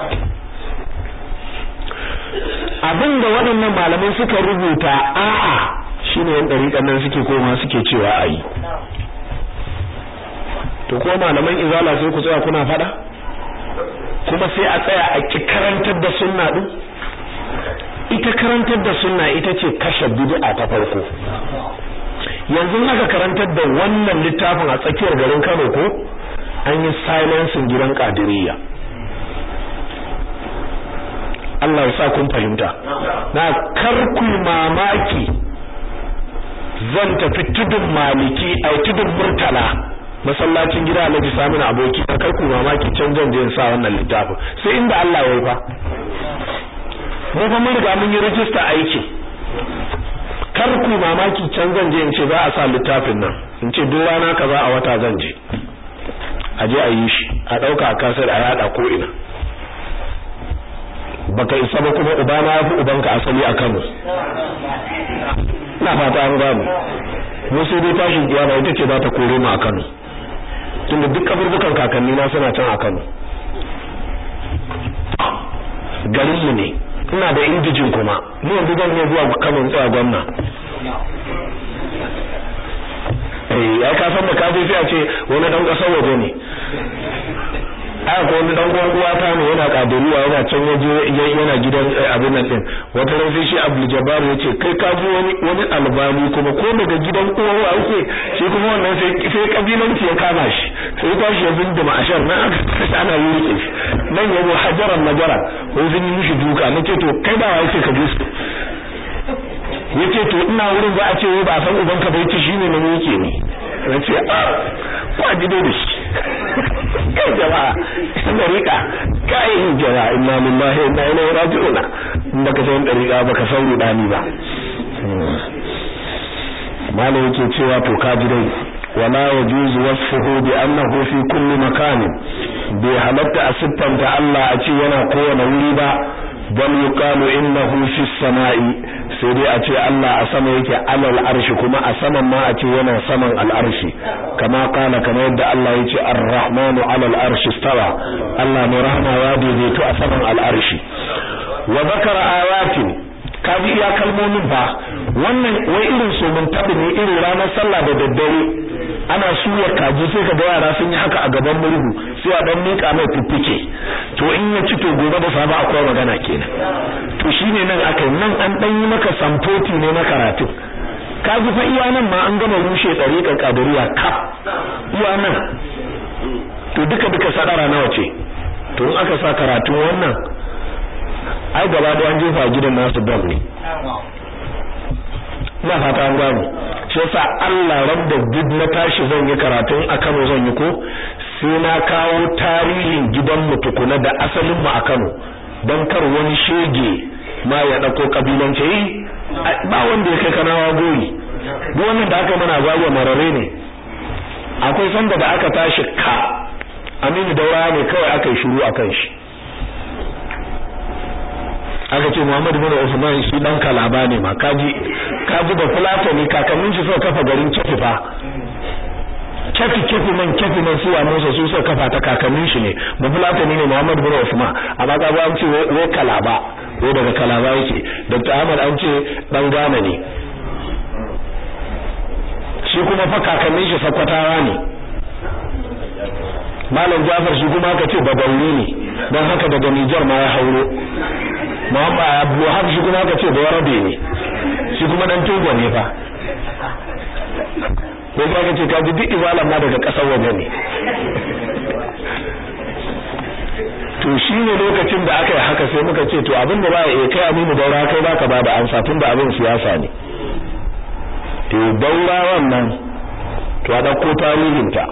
abin da waɗannan malamai suka rubuta a'a shine yan dariƙan nan suke koma suke cewa ayi to ko malaman izala sai ku tsaya kuna fada kuma sai a tsaya a ki karantar da sunna din ita karantar da sunna ita ce kashe bid'a ta farko yanzu aka karantar da wannan littafin a tsakiyar garin Kano ko an yi silencing gidan Qadiriyya Allah ya sa kun fahimta na karku mamaki zan tafi tudun maliki ai tudun murtala masallacin gida Alhaji Saminu aboki na karku mamaki can zan je sa wannan littafin sai inda Allah ya yi fa mu fa mun riga mun yi register aiki karku mamaki can zan je in ce za a sa littafin nan in ce duk rana kaza a wata zan je a je a yi shi a dauka a kasar a yada ko ina baka isa ba kuma ubana ya fi ubanka asali a Kano ina fata an gano mu sai dai tashin kiyama ita ce za ta kore mu a Kano tunda duk kaburbukan kakanni na suna can a Kano garin mu ne ina da indijin kuma ni yanzu zan iya zuwa Kano in tsaya gwamna eh ya ka san da ka sai a ce wani dan kasar waje ne aka ko wani dan uwan uwa ta ne yana kaduriya yana can waje yana gidan abin nan din wata ran sai shi Abdul Jabbar yace kai ka ji wani wani albani kuma ko daga gidan uwan uwa yake shi kuma wannan sai sai kabilanci ya kama shi sai ka shi yanzu da ma'ashar nan aka tashi ana yurke shi nan yabo hajaran najara ko sun yi mishi duka nace to kai ba wai sai ka ji su yace to ina wurin za a ce ba san ubanka bai ci shine na yake ne nace a ba ji da shi kai jama'a dariƙa kai jama'a inna lillahi wa inna ilaihi raji'un baka san dariƙa baka san rudani ba malai yake cewa to ka ji dai wala yajuzu wasfuhu bi annahu fi kulli makanin bai halatta a siffanta Allah a ce yana kowane wuri ba bal yuqalu innahu fi samai sai dai a ce Allah a sama yake alal arshi kuma a saman ma a ce yana saman al arshi kama kana kamar yadda Allah ya ce ar-rahmanu alal arshi stawa Allah ne rahama ya daidaito a saman al arshi wa zakara ayatin kaji iya kalmomin ba wannan wai irin so mun tabi ne irin ranar sallah da daddare ana suya kaji sai ka ga yara sun yi haka a gaban murhu sai a dan mika mai fiffike to in ya ci to gobe da safa akwai magana kenan to shine nan akai nan an dan yi maka samfoti ne na karatu kaji fa iya nan ma an gama rushe tsariƙar kadariya kaf iya nan to duka duka sadara nawa ce to in aka sa karatun wannan ai gaba da an jefa gidan nasu bam ne ina fata an gano shi yasa Allah rabda duk na tashi zan yi karatun a Kano zan yi ko sai na kawo tarihin gidan mu tukuna da asalin mu a Kano dan kar wani shege ma ya dauko kabilanci yi ba wanda ya kai kanawa goyi duk wannan da aka mana zagwa marare ne akwai sanda da aka tashi ka Aminu Daura ne kawai aka yi shiru akan shi aka ce Muhammad bin Usman shi dan kalaba ne ma kaji ka ji da fulatani kakannin shi suka kafa garin kefi fa kefi kefi man kefi man suwa musa su suka kafa ta kakannin shi ne ba fulatani ne Muhammad bin Usman amma ka an ce wai kalaba wai daga kalaba yake Dr. Ahmad an ce dan Ghana ne shi kuma fa kakannin shi sakwatawa ne Malam Jafar shi kuma aka ce babauri ne don haka daga Nijar ma ya hauro Muhammad Abdulwahab shi kuma aka ce Bayarabe ne shi kuma dan Togo ne fa ko ka ce ka ji duk izalan ma daga kasar waje ne to shine lokacin da aka yi haka sai muka ce to abin da ba ya kai aminu daura kai baka ba da amsa tun da abin siyasa ne to daura wannan to a dauko tarihinta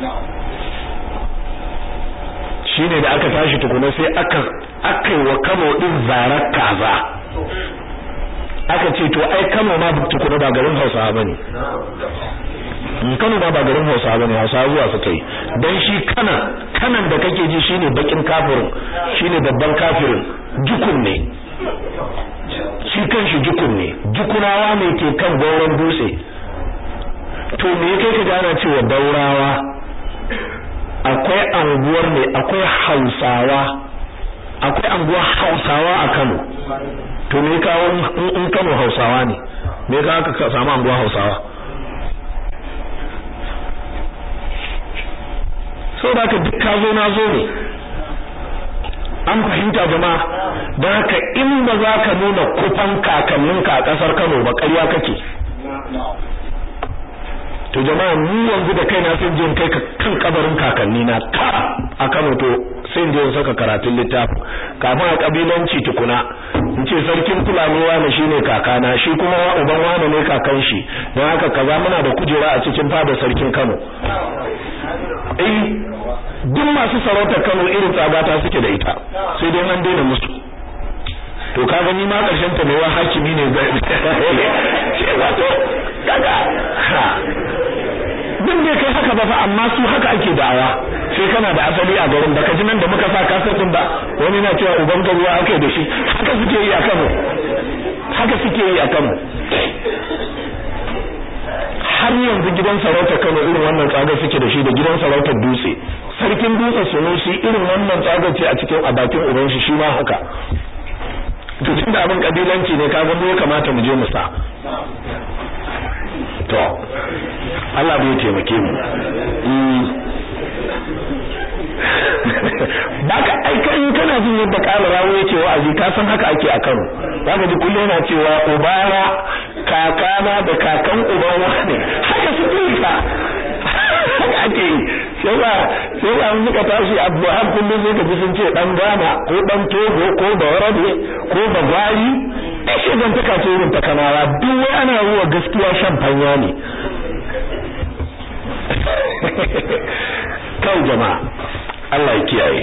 shine da aka tashi tukuna sai aka aka yi wa Kano din zarar kaza aka ce to ai Kano ma tukuna ba garin Hausawa bane Kano ma ba garin Hausawa bane Hausawa zuwa suka yi dan shi kana kanan da kake ji shine bakin kafirin shine babban kafirin jukun ne shi kanshi jukun ne jukunawa ne ke kan gauran dutse to me yake ka gana cewa daurawa akwai anguwar ne akwai Hausawa akwai anguwar Hausawa a Kano to me kawo in Kano Hausawa ne me ka aka samu anguwar Hausawa so da ka duk ka zo na zo ne an fahimta jama'a don haka in ba za ka nuna kufan kakanninka a ƙasar Kano ba ƙarya kake to jama'a ni yanzu da kaina sun je kai ka kan kabarin kakanni na ka a Kano to sai je saka karatun littafin kafin a kabilanci tukuna in ce sarkin fulani wani shine kakana shi kuma uban wani ne kakan shi don haka kaza muna da kujera a cikin fada sarkin Kano eh duk masu sarautar Kano irin tsagata suke da ita sai dai an daina musu to ka gani ma karshen ta mai wa hakimi ne zai ce wato kaga ha duk bai kai haka ba fa amma su haka ake da'awa sai kana da asali a garin baka ji nan da muka sa kasar din ba wani na cewa uban garuwa ake da shi haka suke yi a Kano haka suke yi a Kano har yanzu gidan sarautar Kano irin wannan tsagar suke da shi da gidan sarautar Dutse sarkin Dutse Sunusi irin wannan tsagar ce a cikin a bakin uban shi shi ma haka to tunda abin kabilanci ne kaga mu ya kamata mu je mu sa to Allah bai taimake mu baka aika in kana jin yadda kala rawo yake wa'azi ka san haka ake a Kano zaka ji kullum yana cewa ubana kakana da kakan uban wani haka su dinka haka ake yi sai ba sai ba mun ka tashi Abu Har kullum sai ka ji sun ce dan Ghana ko dan Togo ko da Warabe ko da Gwari ashe dan taka ce irin ta kanawa duk wai ana ruwa gaskiya shan fanya ne kai jama'a Allah ya kiyaye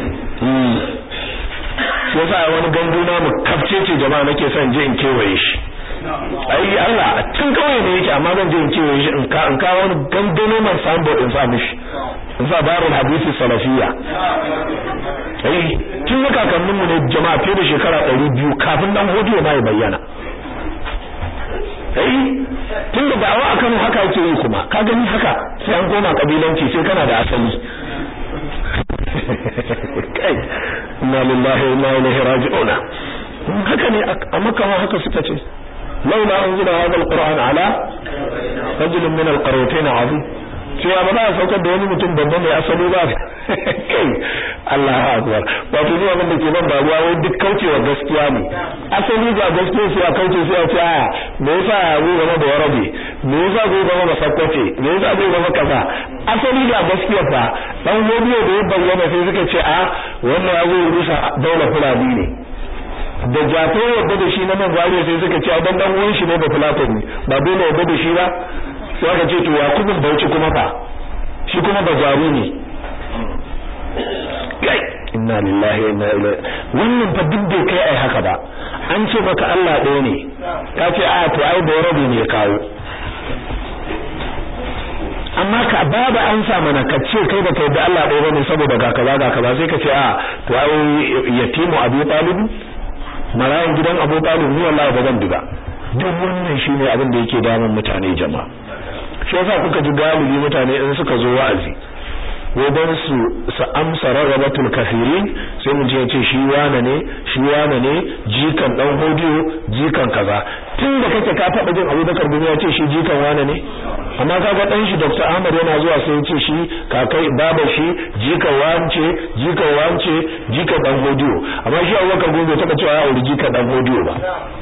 shi yasa wani gandu na mu kafce ce jama'a nake son je in kewaye shi ai Allah a tun kawai ne yake amma zan je in kewaye shi in ka in ka wani gandano man sambo in sa mishi in sa darul hadisi salafiyya ai tun da kakannin mu ne jama'a fiye da shekara 200 kafin dan hodiyo ma ya bayyana ai tun da da'awa akan haka yake yi kuma ka gani haka sai an koma kabilanci sai kana da asali kai inna lillahi wa inna ilaihi raji'un haka ne a makka ma haka suka ce laula anzila hadha alquran ala rajulin min alqaryatayn azim cewa ba za a saukar da wani mutum babba mai asali ba kai Allah akbar wato ni abin da ke ban baruwa wai duk kaucewa gaskiya ne asali ga gaskiya sai a kauce sai a ce a me yasa zai zama da warabe me yasa zai zama da sakwace me yasa zai zama kaza asali ga gaskiya fa dan godiyo da ya bayyana sai suka ce a wannan ya zo rusa daular fulani ne da jato yadda da shi na nan gwariya sai suka ce dan dan uwan shi ne da platon ne ba dole yadda da shi ba sai aka ce to yakubun bauchi kuma fa shi kuma bazaru ne kai inna lillahi wa inna ilaihi wannan fa duk bai kai ai haka ba an ce maka Allah ɗaya ne ka ce a to ai da rabi ne ya kawo amma ka babu an sa mana ka ce kai da kai da Allah ɗaya bane saboda ga kaza ga kaza sai ka ce a to ai yatimu Abu Talib marayan gidan Abu Talib ni wallahi ba zan bi ba duk wannan shine abin da yake damun mutane jama'a shi yasa kuka ji galibi mutane in suka zo wa'azi wadan su su amsa rarrabatul kafirin sai mu je ce shi wane ne shi wane ne jikan dan hodiyo jikan kaza tun da kake ka taba jin Abubakar bin ya ce shi jikan wane ne amma kaga dan shi Dr. Ahmad yana zuwa sai ya ce shi kakai baba shi jikan wance jikan wance jikan dan hodiyo amma shi Abubakar bin bai taba cewa ya auri jikan dan hodiyo ba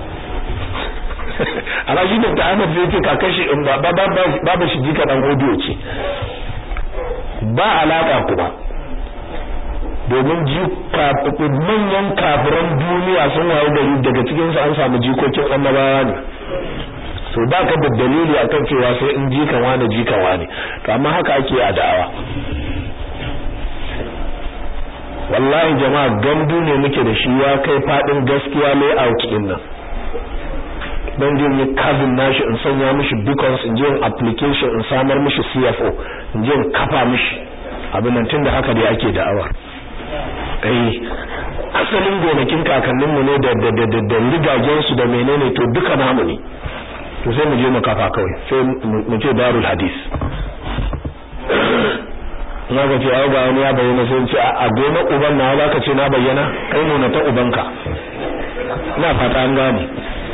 amma shi Dr. Ahmad zai ce kakai shi baba shi jikan dan hodiyo ce ba alaka kuma domin manyan kafiran duniya sun wayo gari daga cikin su an samu jikokin annabawa ne so ba ka da dalili akan cewa sai in jikan wani jikan wani to amma haka ake a da'awa wallahi jama'a gandu ne muke da shi ya kai fadin gaskiya layout din nan don je yi kazin nashi in sanya mishi beacons in je application in samar mishi CFO in je kafa mishi abin nan tunda haka dai ake da'awar eh asalin gonakin kakannin mu ne da da da da rigagen su da menene to duka namu ne to sai mu je mu kafa kawai sai mu ce darul hadis na ga ce ai ga wani ya bayyana sai ce a gona uban na za ka ce na bayyana kai nuna ta ubanka ina fata an gane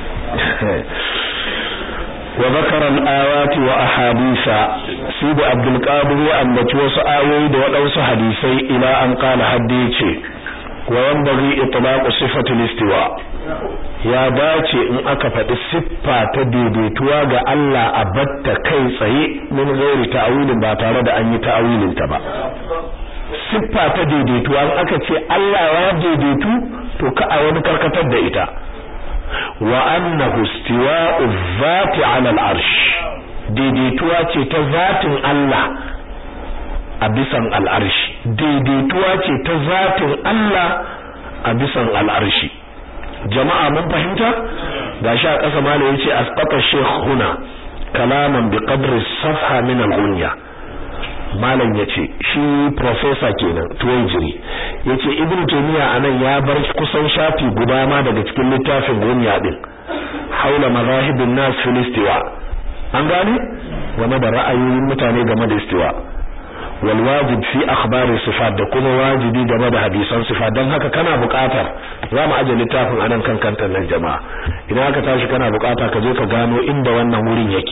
وذكر الآيات وأحاديث سيد عبد القادر وأنبت وسآوي دوأوس حديثي إلى أن قال حديثي وينبغي إطلاق صفة الاستواء ya dace in aka faɗi siffa ta daidaituwa ga Allah a batta kai tsaye min gairi ta'awilin ba tare da an yi ta'awilin ta ba siffa ta daidaituwa in aka ce Allah ya daidaitu to ka a wani karkatar da ita wa annahu istiwa'u dhati 'ala al-'arsh daidaituwa ce ta zatin Allah a bisan al-arshi daidaituwa ce ta zatin Allah a bisan al-arshi jama'a mun fahimta gashi a ƙasa malai yace asqata shaykh huna kalaman bi qadri safha min al-ghunya malam yace shi professor kenan tuwajiri yace ibnu taymiya anan ya bar kusan shafi guda ma daga cikin littafin gunya din haula mazahibin nas fil istiwa an gane game da ra'ayoyin mutane game da istiwa wal wajib fi akhbari sifat da kuma wajibi game da hadisan sifat dan haka kana buƙatar zamu aje littafin anan kan kantar nan jama'a idan aka tashi kana buƙata ka je ka gano inda wannan wurin yake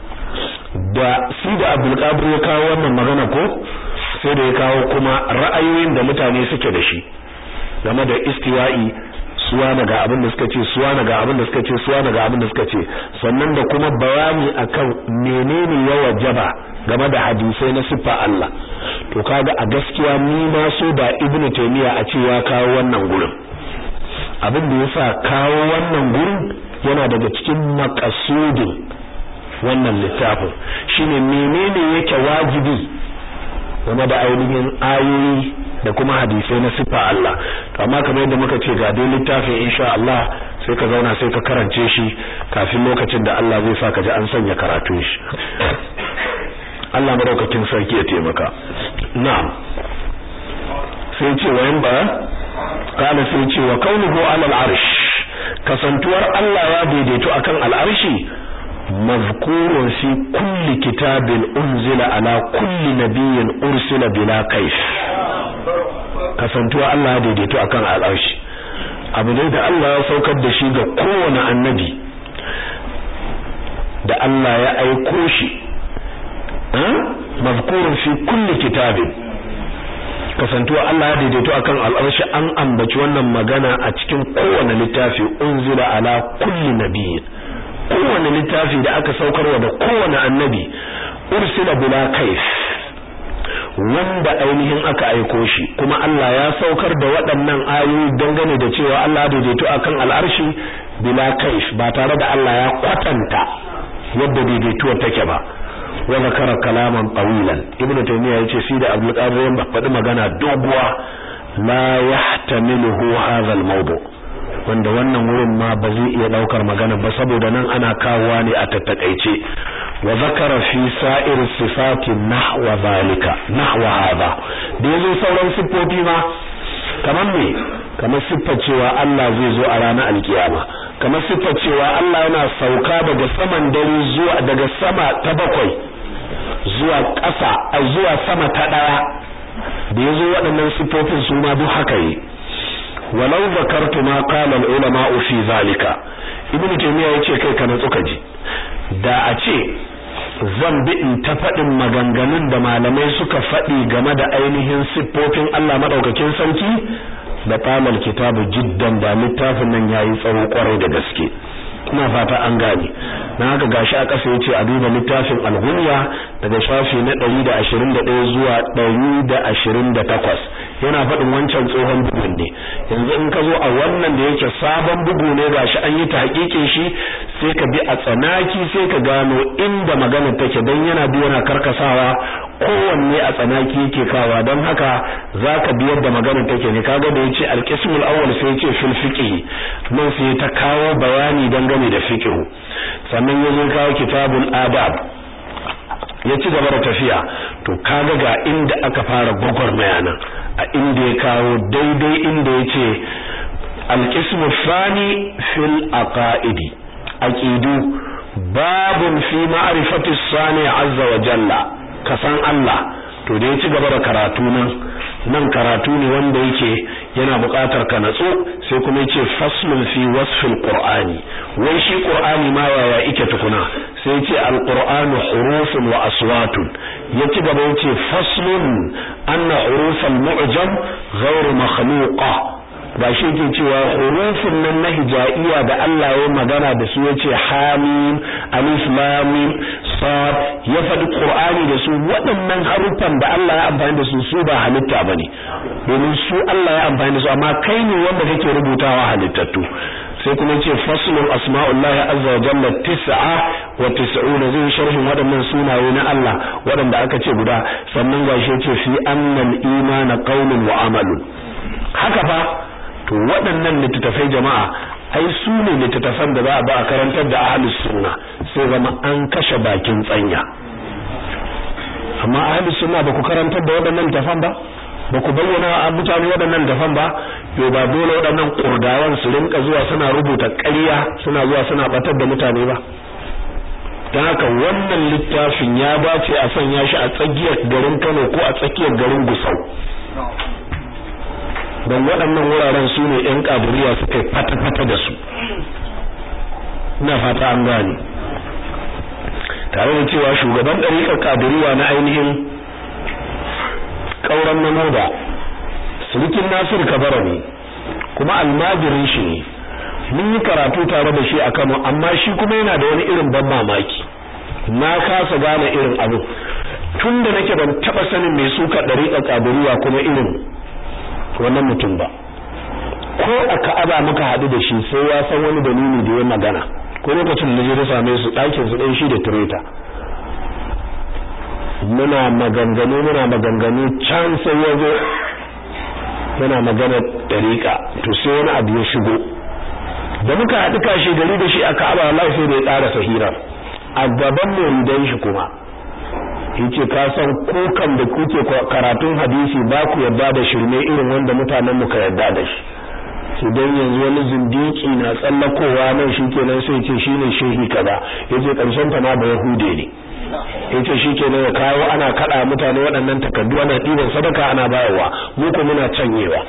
da shi da Abdul Qadir ya kawo wannan magana ko sai da ya kawo kuma ra'ayoyin da mutane suke da shi game da istiwa'i suwa daga abin da suka ce suwa daga abin da suka ce suwa daga abin da suka ce sannan da kuma bayani akan menene ya wajaba game da hadisai na siffa Allah to kaga a gaskiya ni na so da Ibn Taymiyyah a ce ya kawo wannan gurin abin da yasa kawo wannan gurin yana daga cikin maqasudin wannan littafin shine menene yake wajibi game da ainihin ayoyi da kuma hadisai na sifa Allah to amma kamar yadda muka ce ga dai littafin insha Allah sai ka zauna sai ka karance shi kafin lokacin da Allah zai sa ka ji an sanya karatu shi Allah madaukakin sarki ya taimaka na'am sai ce wayan ba kana sai ce wa kaunuhu ala al-arsh kasantuwar Allah ya daidaito akan al-arshi مذكور في كل كتاب أنزل على كل نبي أرسل بلا كيف kasantuwa Allah ya daidaito akan al'arshi abu ne da Allah ya saukar da shi ga kowane annabi da Allah ya aiko shi mazkurun fi kulli kitabin kasantuwa Allah ya daidaito akan al'arshi an ambaci wannan magana a cikin kowane littafi unzila ala kulli nabiyyin kowane littafi da aka saukarwa da kowane annabi ursila bila kaif wanda ainihin aka aiko shi kuma Allah ya saukar da waɗannan ayoyi dangane da cewa Allah ya daidaito akan al'arshi bila kaif ba tare da Allah ya kwatanta yadda daidaituwar take ba wa zakara kalaman tawilan ibnu taymiya yace shi da abdul qadir ya faɗi magana doguwa la yahtamiluhu hadha al-mawdu' wanda wannan wurin ma ba zai iya daukar magana ba saboda nan ana kawowa ne a tattakaice wa zakara fi sa'ir sifati nahwa zalika nahwa hadha da yazo sauran siffofi ma kamar me kamar siffar cewa Allah zai zo a ranar alkiyama kamar siffar cewa Allah yana sauka daga saman dare zuwa daga sama ta bakwai zuwa ƙasa a zuwa sama ta ɗaya da yazo waɗannan siffofin su ma duk haka yi walau zakartu ma qala al ulama fi zalika ibnu taymiya yace kai kana tsuka ji da a ce zan bi in ta faɗin maganganun da malamai suka faɗi game da ainihin siffofin Allah madaukakin sarki da tamal kitabu jiddan da littafin nan yayi tsawo kwarai da gaske ina fata an gane na haka gashi a ƙasa yace a duba littafin al-ghunya daga shafi na 121 zuwa 128 yana faɗin wancan tsohon bugun ne yanzu in ka zo a wannan da yake sabon bugu ne gashi an yi tahqiqin shi sai ka bi a tsanaki sai ka gano inda magana take dan yana bi yana karkasawa kowanne a tsanaki yake kawa don haka zaka bi yadda magana take ne kaga da yace al-qismul awwal sai yace fil fiqh nan sai ta kawo bayani dangane da fiqh sannan yazo kawo kitabul adab ya ci gaba da tafiya to kaga ga inda aka fara gwagwarmaya nan a inda ya kawo daidai inda ya ce alƙismu fani fil aqaidi aqidu babun fi ma'rifati sani azza wa jalla kasan Allah to da ya ci gaba da karatu nan nan karatu ne wanda yake yana buƙatar ka natsu sai kuma yace faslun fi wasfil qur'ani wai shi qur'ani ma yaya yake tukuna sai yace alqur'anu hurufun wa aswatun ya ci gaba yace faslun anna hurufal mu'jam ghairu makhluqa ba shi ke cewa hurufun nan na hijaiya da Allah ya magana da su yace hamim alif lam mim sad ya faɗi qur'ani da su waɗannan haruffan da Allah ya amfani da su su ba halitta bane domin su Allah ya amfani da su amma kai ne wanda kake rubutawa halittattu sai kuma yace faslun asma'ullahi azza wa jalla tis'a wa tis'una zai sharhin waɗannan sunaye na Allah waɗanda aka ce guda sannan gashi yace fi annal imana qawlun wa amalun haka fa to waɗannan littattafai jama'a ai su ne littattafan da za a ba a karantar da ahlus sunna sai zama an kashe bakin tsanya amma ahlus sunna ba ku karantar da waɗannan littattafan ba ba ku bayyana a mutane waɗannan littattafan ba yo ba dole waɗannan kurdawan su rinka zuwa suna rubuta ƙarya suna zuwa suna batar da mutane ba don haka wannan littafin ya dace a sanya shi a tsakiyar garin Kano ko a tsakiyar garin Gusau don waɗannan wuraren su ne ‘yan ƙaburiya suka yi fata-fata da su ina fata an gane tare da cewa shugaban ɗariƙar ƙaburiya na ainihin ƙauran namoda surukin nasir kabara ne kuma almajirin shi ne mun yi karatu tare da shi a kano amma shi kuma yana da wani irin ban mamaki na kasa gane irin abu tun da nake ban taɓa sanin mai suka ɗariƙar ƙaburiya kuma irin wannan mutum ba ko a ka'aba muka haɗu da shi sai ya san wani dalili da ya magana ko lokacin da je same su ɗakin su ɗan shi da tureta muna maganganu muna maganganu can sai ya zo yana magana ɗariƙa to sai wani abu ya shigo da muka haɗu kashe gari da shi a ka'aba wallahi sai da ya ƙara sahirar a gaban mu shi kuma yace ka san kukan da kuke karatun hadisi ba ku yarda da shirme irin wanda mutanen mu ka yarda da shi idan yanzu wani zindiki na tsallakowa nan shikenan sai ce shine shehi kaza yace karshen ta ma ba yahude ne yace shikenan ya kawo ana kada mutane waɗannan takardu ana ɗiban sadaka ana bayarwa mu ko muna canyewa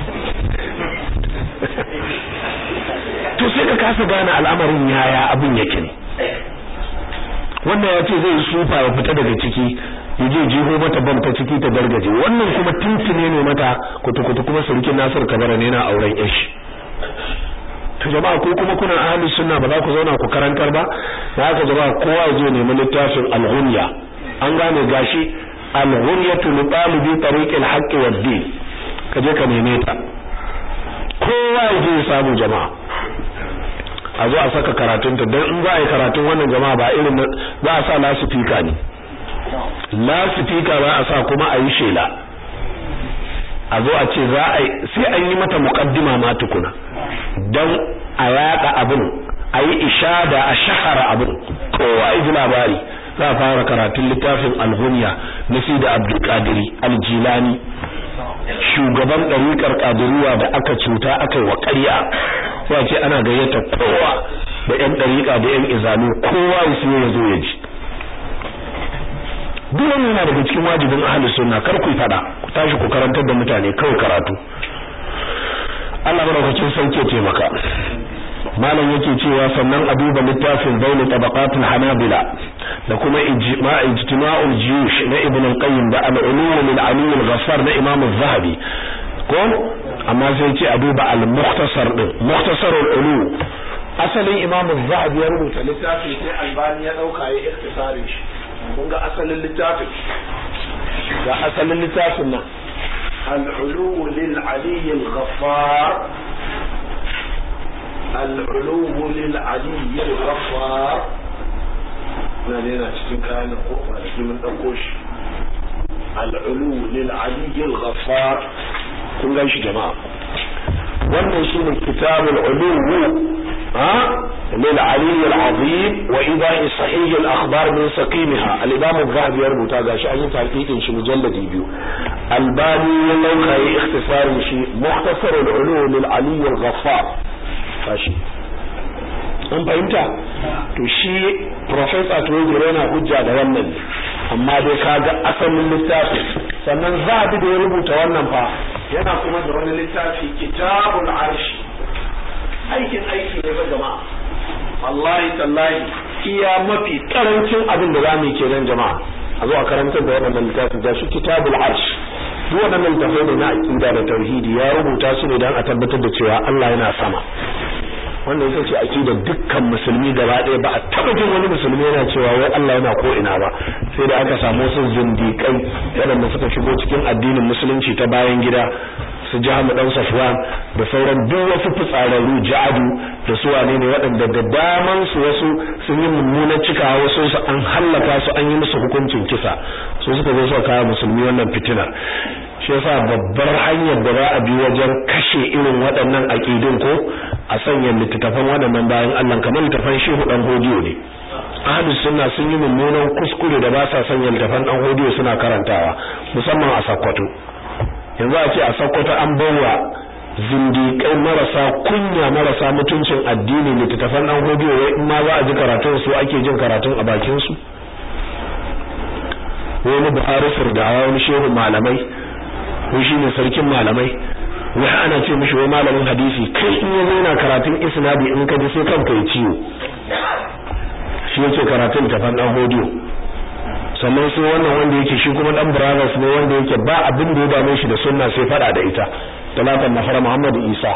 to sai ka kasa gane al'amarin yaya abin yake ne wannan ya ce zai sufa ya fita daga ciki ya je jiho mata bam ta ciki ta gargaje wannan kuma tuntune ne mata kutukutu kuma sarkin Nasir Kabara ne na auren yashi to jama'a ko kuma kuna ahlus sunna ba za ku zauna ku karantar ba da haka jama'a kowa ya je nemi littafin al-ghunya an gane gashi al-ghunyatu li talibi tariq al-haqq wad-din ka je ka neme ta kowa ya je ya samu jama'a a zo a saka karatunta don in za a yi karatun wannan jama'a ba irin za a sa lasifika ne lasifika za a sa kuma a yi shela a zo a ce za a yi sai an yi mata muqaddima ma tukuna don a yaɗa abin a yi ishada a shahara abin kowa ya ji labari za a fara karatun littafin alhunya na sida abdulkadiri aljilani shugaban ɗariƙar ƙadiriya da aka cuta aka yi wa ƙarya sai a ce ana gayyata kowa da yan dariƙa da yan izalu kowa ya siyo ya zo ya ji duk wannan yana daga cikin wajibin ahlus sunna kar ku fada ku tashi ku karantar da mutane kawai karatu Allah madaukakin sauke taimaka malam yake cewa sannan a duba littafin bainu tabaqatul hanabila da kuma ijma ijtima'ul jiyush na ibn al-qayyim da al-ulum lil ali al-ghaffar na imam az-zahabi ko amma sai ce a duba al-mukhtasar din mukhtasarul ulum asalin imam az-zahabi ya rubuta littafin sai albani ya dauka ya ikhtisarin shi kun ga asalin littafin ga asalin littafin nan al-ulum lil ali al-ghaffar العلو للعلي الغفار na daina cikin kayan kofa da mun ɗauko shi al'ulu lil aliyyil ghaffar kun gan shi jama'a wannan shine kitabul ulu ha lil aliyyil azim wa ida'i sahih al akhbar min saqimha al imam az-zahabi ya rubuta gashi an yi tahqiqin shi mujalladi biyu albani ya dauka yi ikhtisarin shi mukhtasar al ulu lil aliyyil ghaffar fashi an fahimta to shi professor Tuwajiro yana hujja da wannan amma dai kaga asalin littafi sannan zabi da ya rubuta wannan fa yana kuma da wani littafi kitabul arshi aikin aiki ne ba jama'a wallahi tallahi iya mafi karancin abin da zamu yi kenan jama'a a zo a karantar da wannan littafin da shi kitabul arshi duk waɗannan littafai ne na aqida da tauhidi ya rubuta su ne don a tabbatar da cewa Allah yana sama wannan ita ce aqidar dukkan musulmi gaba ɗaya ba a taɓa jin wani musulmi yana cewa wai Allah yana ko ina ba sai da aka samu wasu zindiƙai waɗanda suka shigo cikin addinin musulunci ta bayan gida su jahamu dan safwan da sauran duk wasu fitsararru ja'adu da su wane ne waɗanda da daman su wasu sun yi mummunan cikawa wasu su an hallaka su an yi musu hukuncin kisa su suka zo suka kawo musulmi wannan fitinar shi yasa babbar hanyar da za a bi wajen kashe irin waɗannan aƙidun ko a sanya littattafan waɗannan bayan Allah kamar littattafan shehu dan hodiyo ne ahlus sunna sun yi mummunan kuskure da ba sa sanya littattafan dan hodiyo suna karantawa musamman a Sokoto yanzu a ce a Sokoto an bawa zindiƙai marasa kunya marasa mutuncin addini littattafan dan hodiyo wai in ma za a ji karatun su ake jin karatun a bakin su wani Buhari Firdawa wani shehu malamai ko shine sarkin malamai wai ana ce mishi wai malamin hadisi kai in yazo yana karatun isnadi in ka ji sai kanka ya ciwo shi yake karatun tafan dan hodiyo sannan sai wannan wanda yake shi kuma dan brothers ne wanda yake ba abin da ya dame shi da sunna sai fada da ita talatan nafara Muhammad Isa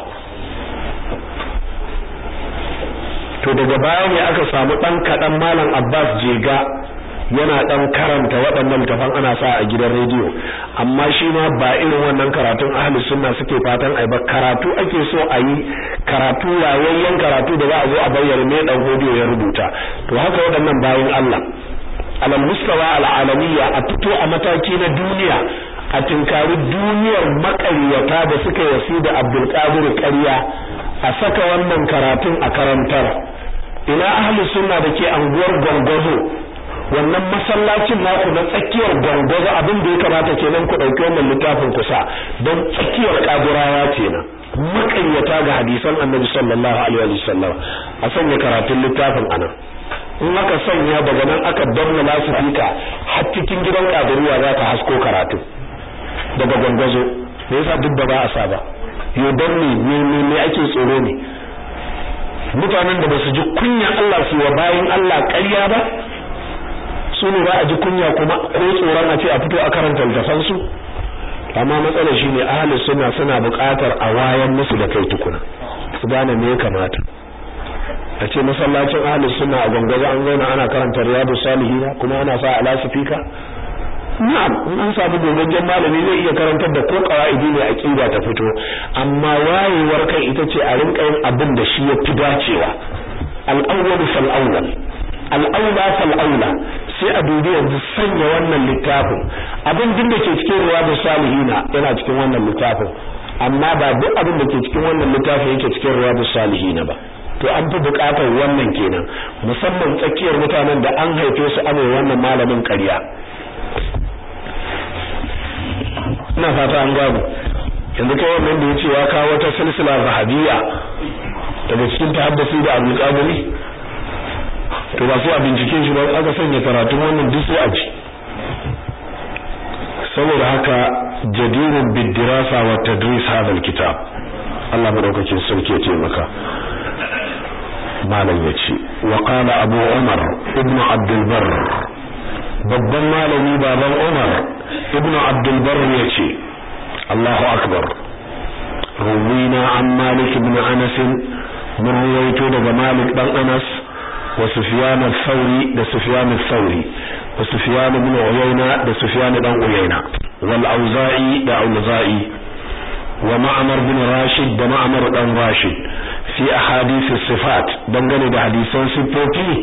to daga baya ne aka samu dan kadan malam Abbas Jega yana dan karanta waɗannan tafan ana sa a gidan rediyo amma shi ma ba irin wannan karatun ahli sunna suke fatan ai ba karatu ake so a yi karatu wayayyen karatu da za a zo a bayyana me dan rediyo ya rubuta to haka waɗannan bayan Allah alal mustawa al alamiyya a fito a mataki na duniya a tinkari duniyar makaryata da suka yasi da Abdul Qadir ƙarya a saka wannan karatun a karantar ina ahli sunna da ke anguwar gongozo wannan masallacin naku na tsakiyar gwangwazo abin da ya kamata kenan ku ɗauki wannan littafin kusa don tsakiyar ƙagurawa kenan makaryata ga hadisan annabi sallallahu alaihi wa sallam a sanya karatun littafin anan in aka sanya daga nan aka danna lasifika har cikin gidan ƙaduriya za ta hasko karatu daga gwangwazo me yasa duk da ba a sa ba yo don me me me ake tsoro ne mutanen da ba su ji kunya Allah su wa bayin Allah ƙarya ba su ne ba a ji kunya kuma ko tsoron a ce a fito a karanta littafan su amma matsalar shine ahli sunna suna buƙatar a wayan musu da kai tukuna su gane me ya kamata a ce masallacin ahli sunna a gwangwazo an zauna ana karanta riyadu salihina kuma ana sa alasifika na'am in an samu gogaggen malami zai iya karantar da ko qawaidi ne aqida ta fito amma wayewar kai ita ce a rinka yin abin da shi ya fi dacewa al-awwal fal awwal al-awla fal awla sai a dubi yanzu sanya wannan littafin abin din da ke cikin riyadu salihina yana cikin wannan littafin amma ba duk abin da ke cikin wannan littafin yake cikin riyadu salihina ba to an fi bukatar wannan kenan musamman tsakiyar mutanen da an haife su ana wannan malamin ƙarya ina fata an gano yanzu kai wannan da yace ya kawo wata silsila zahabiyya daga cikin tahaddasi da Abdul Qadiri to ba sai a bincike shi ba aka sanya karatun wannan duk sai a ji saboda haka jadirun bidirasa wa tadris hadha alkitab Allah madaukakin sarki ya ce maka malam yace wa qala abu umar ibn abdul barr babban malami baban umar ibn abdul barr yace Allahu akbar ruwina an malik ibn anas mun ruwaito daga malik dan anas wa sufyan al-thawri da sufyan al-thawri wa sufyan ibn uyayna da sufyan dan uyayna wal auza'i da auza'i wa ma'mar bin rashid da ma'mar dan rashid fi ahadith as-sifat dangane da hadisan sifofi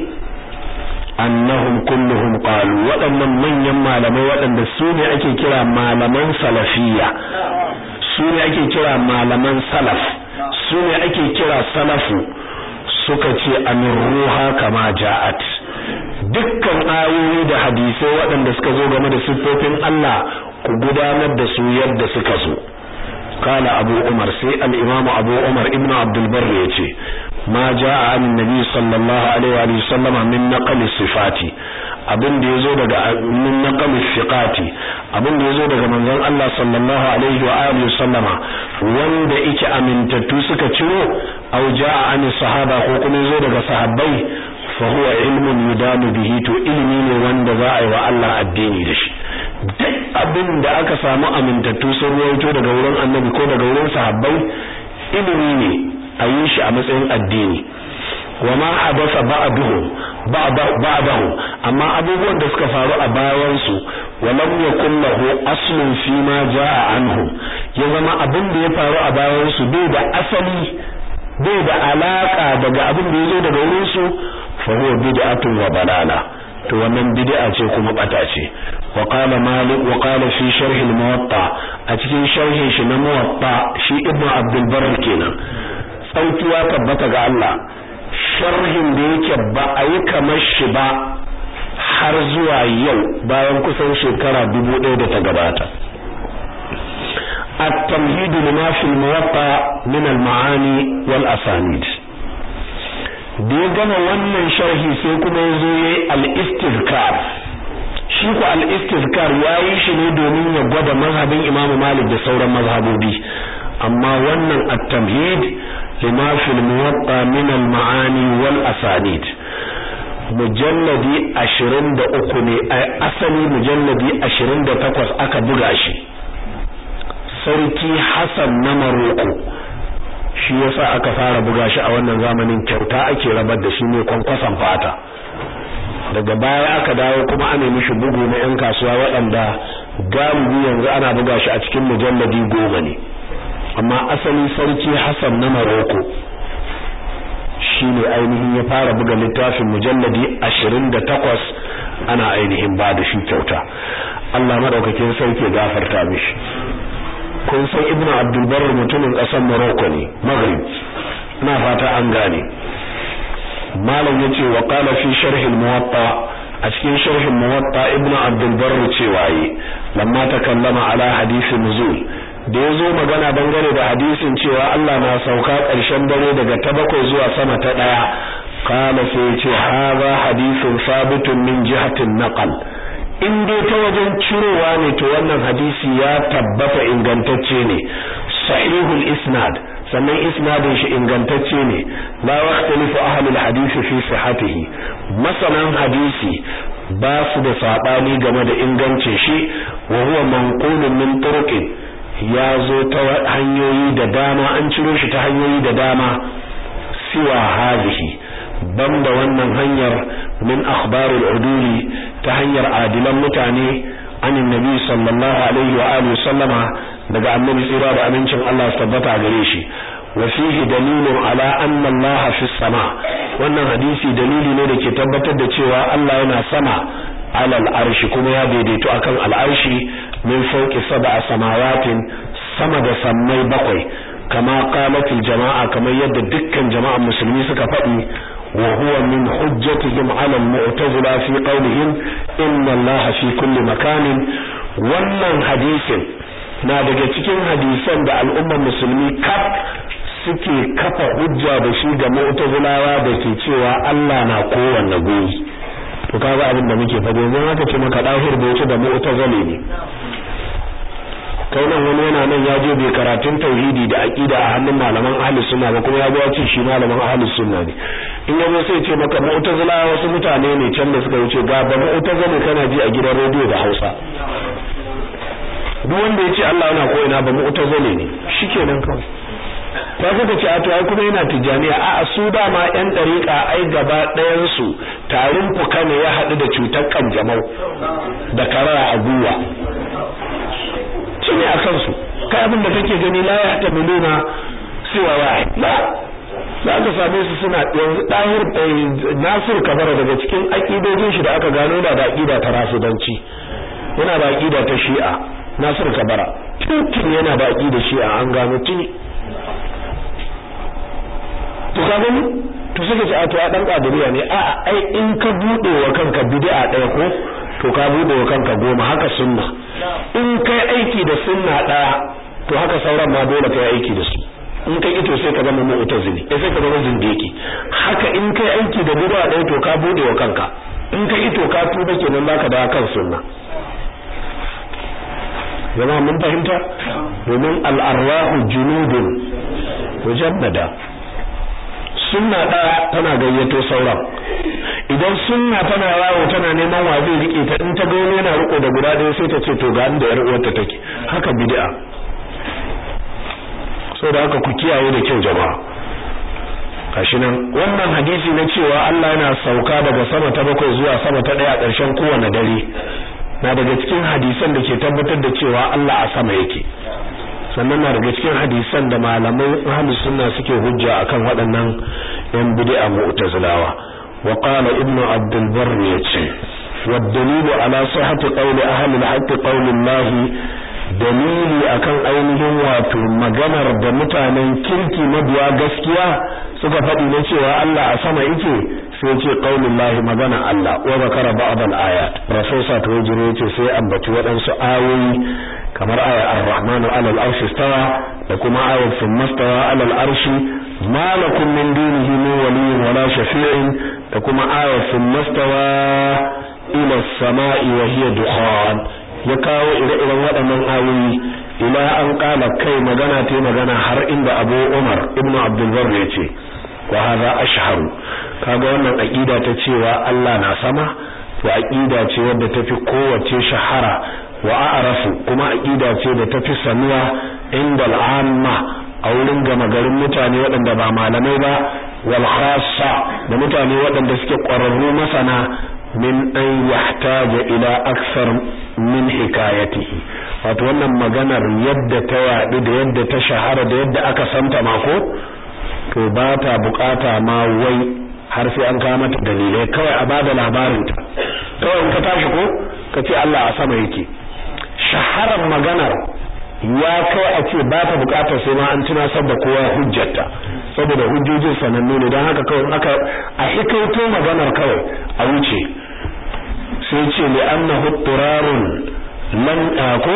annahum kulluhum qalu waɗannan manyan malamai waɗanda su ne ake kira malaman salafiyya su ne ake kira malaman salaf su ne ake kira salafu suka ce ruha kama ja'at dukkan ayoyi da hadisai waɗanda suka zo game da siffofin Allah ku gudanar da su yadda suka so kala abu umar sai al-imam abu umar ibnu abdul barr yace ma ja'a an nabi sallallahu alaihi wa sallam min naqli sifati abin da yazo daga min naqli siqati abin da yazo daga manzon Allah sallallahu alaihi wa alihi sallama wanda yake amintattu suka ciro aw ja'a an sahaba ko kuma yazo daga sahabbai fa huwa ilmun yudanu bihi to ilimi ne wanda za a yi wa Allah addini da shi duk abin da aka samu amintattu sun rawaito daga wurin annabi ko daga wurin sahabbai ilimi ne a yi shi a matsayin addini wa ma hadasa ba'duhu ba'dahu amma abubuwan da suka faru a bayan su wa lam yakul lahu aslun fi ma jaa anhu ya zama abin da ya faru a bayan su bai da asali bai da alaka daga abin da yazo daga wurin su fa huwa bid'atun wa balala to wannan bid'a ce kuma bata ce wa qala malik wa qala fi sharh al-muwatta a cikin sharhin shi na muwatta shi ibnu abdul barr kenan tsautuwa tabbata ga Allah sharhin da yake ba a yi kamar shi ba har zuwa yau bayan kusan shekara dubu ɗaya da ta gabata التمهيد لما في الموطأ من المعاني والأسانيد da ya gama wannan sharhi sai kuma ya zo ya al-istizkar shi ku al-istizkar ya yi shi ne domin ya gwada mazhabin imamu malik da sauran mazhabobi amma wannan at-tamhid lima fil muwatta min al-ma'ani wal asanid mujalladi 23 ne asali mujalladi 28 aka buga shi sarki Hassan na Maroko shi yasa aka fara buga shi a wannan zamanin kyauta ake rabar da shi ne kwankwasan fata daga baya aka dawo kuma ana mishi bugu na yan kasuwa waɗanda galibi yanzu ana buga shi a cikin mujalladi goma ne amma asali sarki Hassan na Maroko shine ainihin ya fara buga littafin mujalladi 28 ana ainihin ba da shi kyauta Allah madaukakin sarki gafarta mishi kun san ibnu abdul barr mutumin kasar morocco ne maghrib ina fata an gane malam yace wa qala fi sharh al muwatta a cikin sharh al muwatta ibnu abdul barr cewa yi lamma takallama ala hadith nuzul da yazo magana dangane da hadisin cewa Allah na sauka ƙarshen dare daga ta bakwai zuwa sama ta daya qala sai yace hadha hadithun sabitun min jihatin naqal in dai ta wajen cirowa ne to wannan hadisi ya tabbata ingantacce ne sahihul isnad sannan isnadin shi ingantacce ne la waqtalifu ahlul hadisi fi sihhatihi masanan hadisi ba su da sabani game da ingancin shi wa huwa manqulun min turuqin ya zo ta hanyoyi da dama an ciro shi ta hanyoyi da dama siwa hadhihi banda wannan hanyar min akhbarul uduli ta hanyar adilan mutane anin nabi sallallahu alaihi wa alihi sallama daga annabi tsira da amincin Allah su tabbata gare shi wa fihi dalilun ala anna Allah fi sama wannan hadisi dalili ne da ke tabbatar da cewa Allah yana sama alal arshi kuma ya daidaito akan al'arshi min fawqi sab'a samawatin sama da sammai bakwai kama qalatil jama'a kamar yadda dukkan jama'an musulmi suka faɗi وهو من حجتهم على المعتزلة في قولهم إن الله في كل مكان wannan hadisin na daga cikin hadisan da al'ummar musulmi kaf suke kafa hujja da shi ga mu'tazilawa da ke cewa Allah na kowanne guri to kaga abin da muke faɗi yanzu haka ce maka dahir da yake da mu'tazili ne kai nan wani yana nan ya je bai karatun tauhidi da aqida a hannun malaman ahlus sunna ba kuma ya zo ya ce shi malaman ahlus sunna ne in ya zo sai ce maka mu'tazila wasu mutane ne can da suka wuce ga ba mu'tazili kana ji a gidan rediyo da Hausa duk wanda ya ce Allah yana ko ina ba mu'tazili ne shikenan kawai ta kuka ce a to ai kuma yana tijaniya a a su dama yan dariƙa ai gaba ɗayan su tarin fuka ne ya haɗu da cutar kanjamau da karara a gwiwa shine a kansu kai abin da kake gani la ya tamiluna siwa wahid la za ka same su suna yanzu dahir Nasir Kabara daga cikin akidojin shi da aka gano da da akida ta rasudanci yana da akida ta Shi'a Nasir Kabara tuntun yana da akida Shi'a an gano tuni to ka gani to suka ce a to a dan kadiriya ne a ai in ka bude wa kanka bid'a daya ko to ka bude wa kanka goma haka sunna in kai aiki da sunna daya to haka sauran ma dole kai aiki da su in kai ito sai ka zama mu'tazili eh sai ka zama zindiki haka in kai aiki da bid'a daya to ka bude wa kanka in kai ito ka tuba kenan zaka da kan sunna jama'a mun fahimta domin al-arwahu junudun mujannada sunna ɗaya tana gayyato sauran idan sunna tana yawo tana neman wa zai rike ta in ta ga wani yana riko da guda ɗaya sai ta ce to ga inda yar uwarta take haka bid'a saboda haka ku kiyaye da kyau jama'a gashi nan wannan hadisi na cewa Allah yana sauka daga sama ta bakwai zuwa sama ta ɗaya a ƙarshen kowane dare na daga cikin hadisan da ke tabbatar da cewa Allah a sama yake sannan na daga cikin hadisan da malamai ahlus sunna suke hujja akan waɗannan yan bid'a mu'tazilawa wa qala ibnu abdul barr yace wa dalilu ala sihhati qawli ahli al-haqq qawli Allah dalili akan ainihin wato maganar da mutanen kirki mabiya gaskiya suka faɗi na cewa Allah a sama yake sai ce qaulul lahi magana Allah wa zakara ba'd al-ayat professor Tawjiro yace sai ambaci waɗansu ayoyi kamar ayar ar-rahmanu 'ala al-arshi istawa da kuma ayar thumma istawa 'ala al-arshi ma lakum min dunihi min waliyyin wala shafi'in da kuma ayar thumma istawa ila as-sama'i wa hiya dukhan ya kawo ire-iren waɗannan ayoyi ila an kala kai magana ta magana har inda Abu Umar ibn Abdul Barr ya ce wa hadha ashharu kaga wannan aqida ta cewa Allah na sama to aqida ce wadda tafi kowace shahara wa a'rafu kuma aqida ce da tafi sanuwa inda al'amma a wurin gama garin mutane waɗanda ba malamai ba wal khassa da mutane waɗanda suke ƙwararru masana min an yahtaja ila aksar min hikayatihi wato wannan maganar yadda ta yaɗu da yadda ta shahara da yadda aka santa mako to ba ta bukata ma wai har sai an kawo mata dalilai kawai a bada labarinta kawai in ka tashi ko ka ce Allah a sama yake shaharar maganar ya kai a ce ba ta bukatar sai ma an tunasar da kowa hujjarta saboda hujjojin sanannu ne don haka kawai aka a hikaito maganar kawai a wuce sai ce li annahu turarun lan ko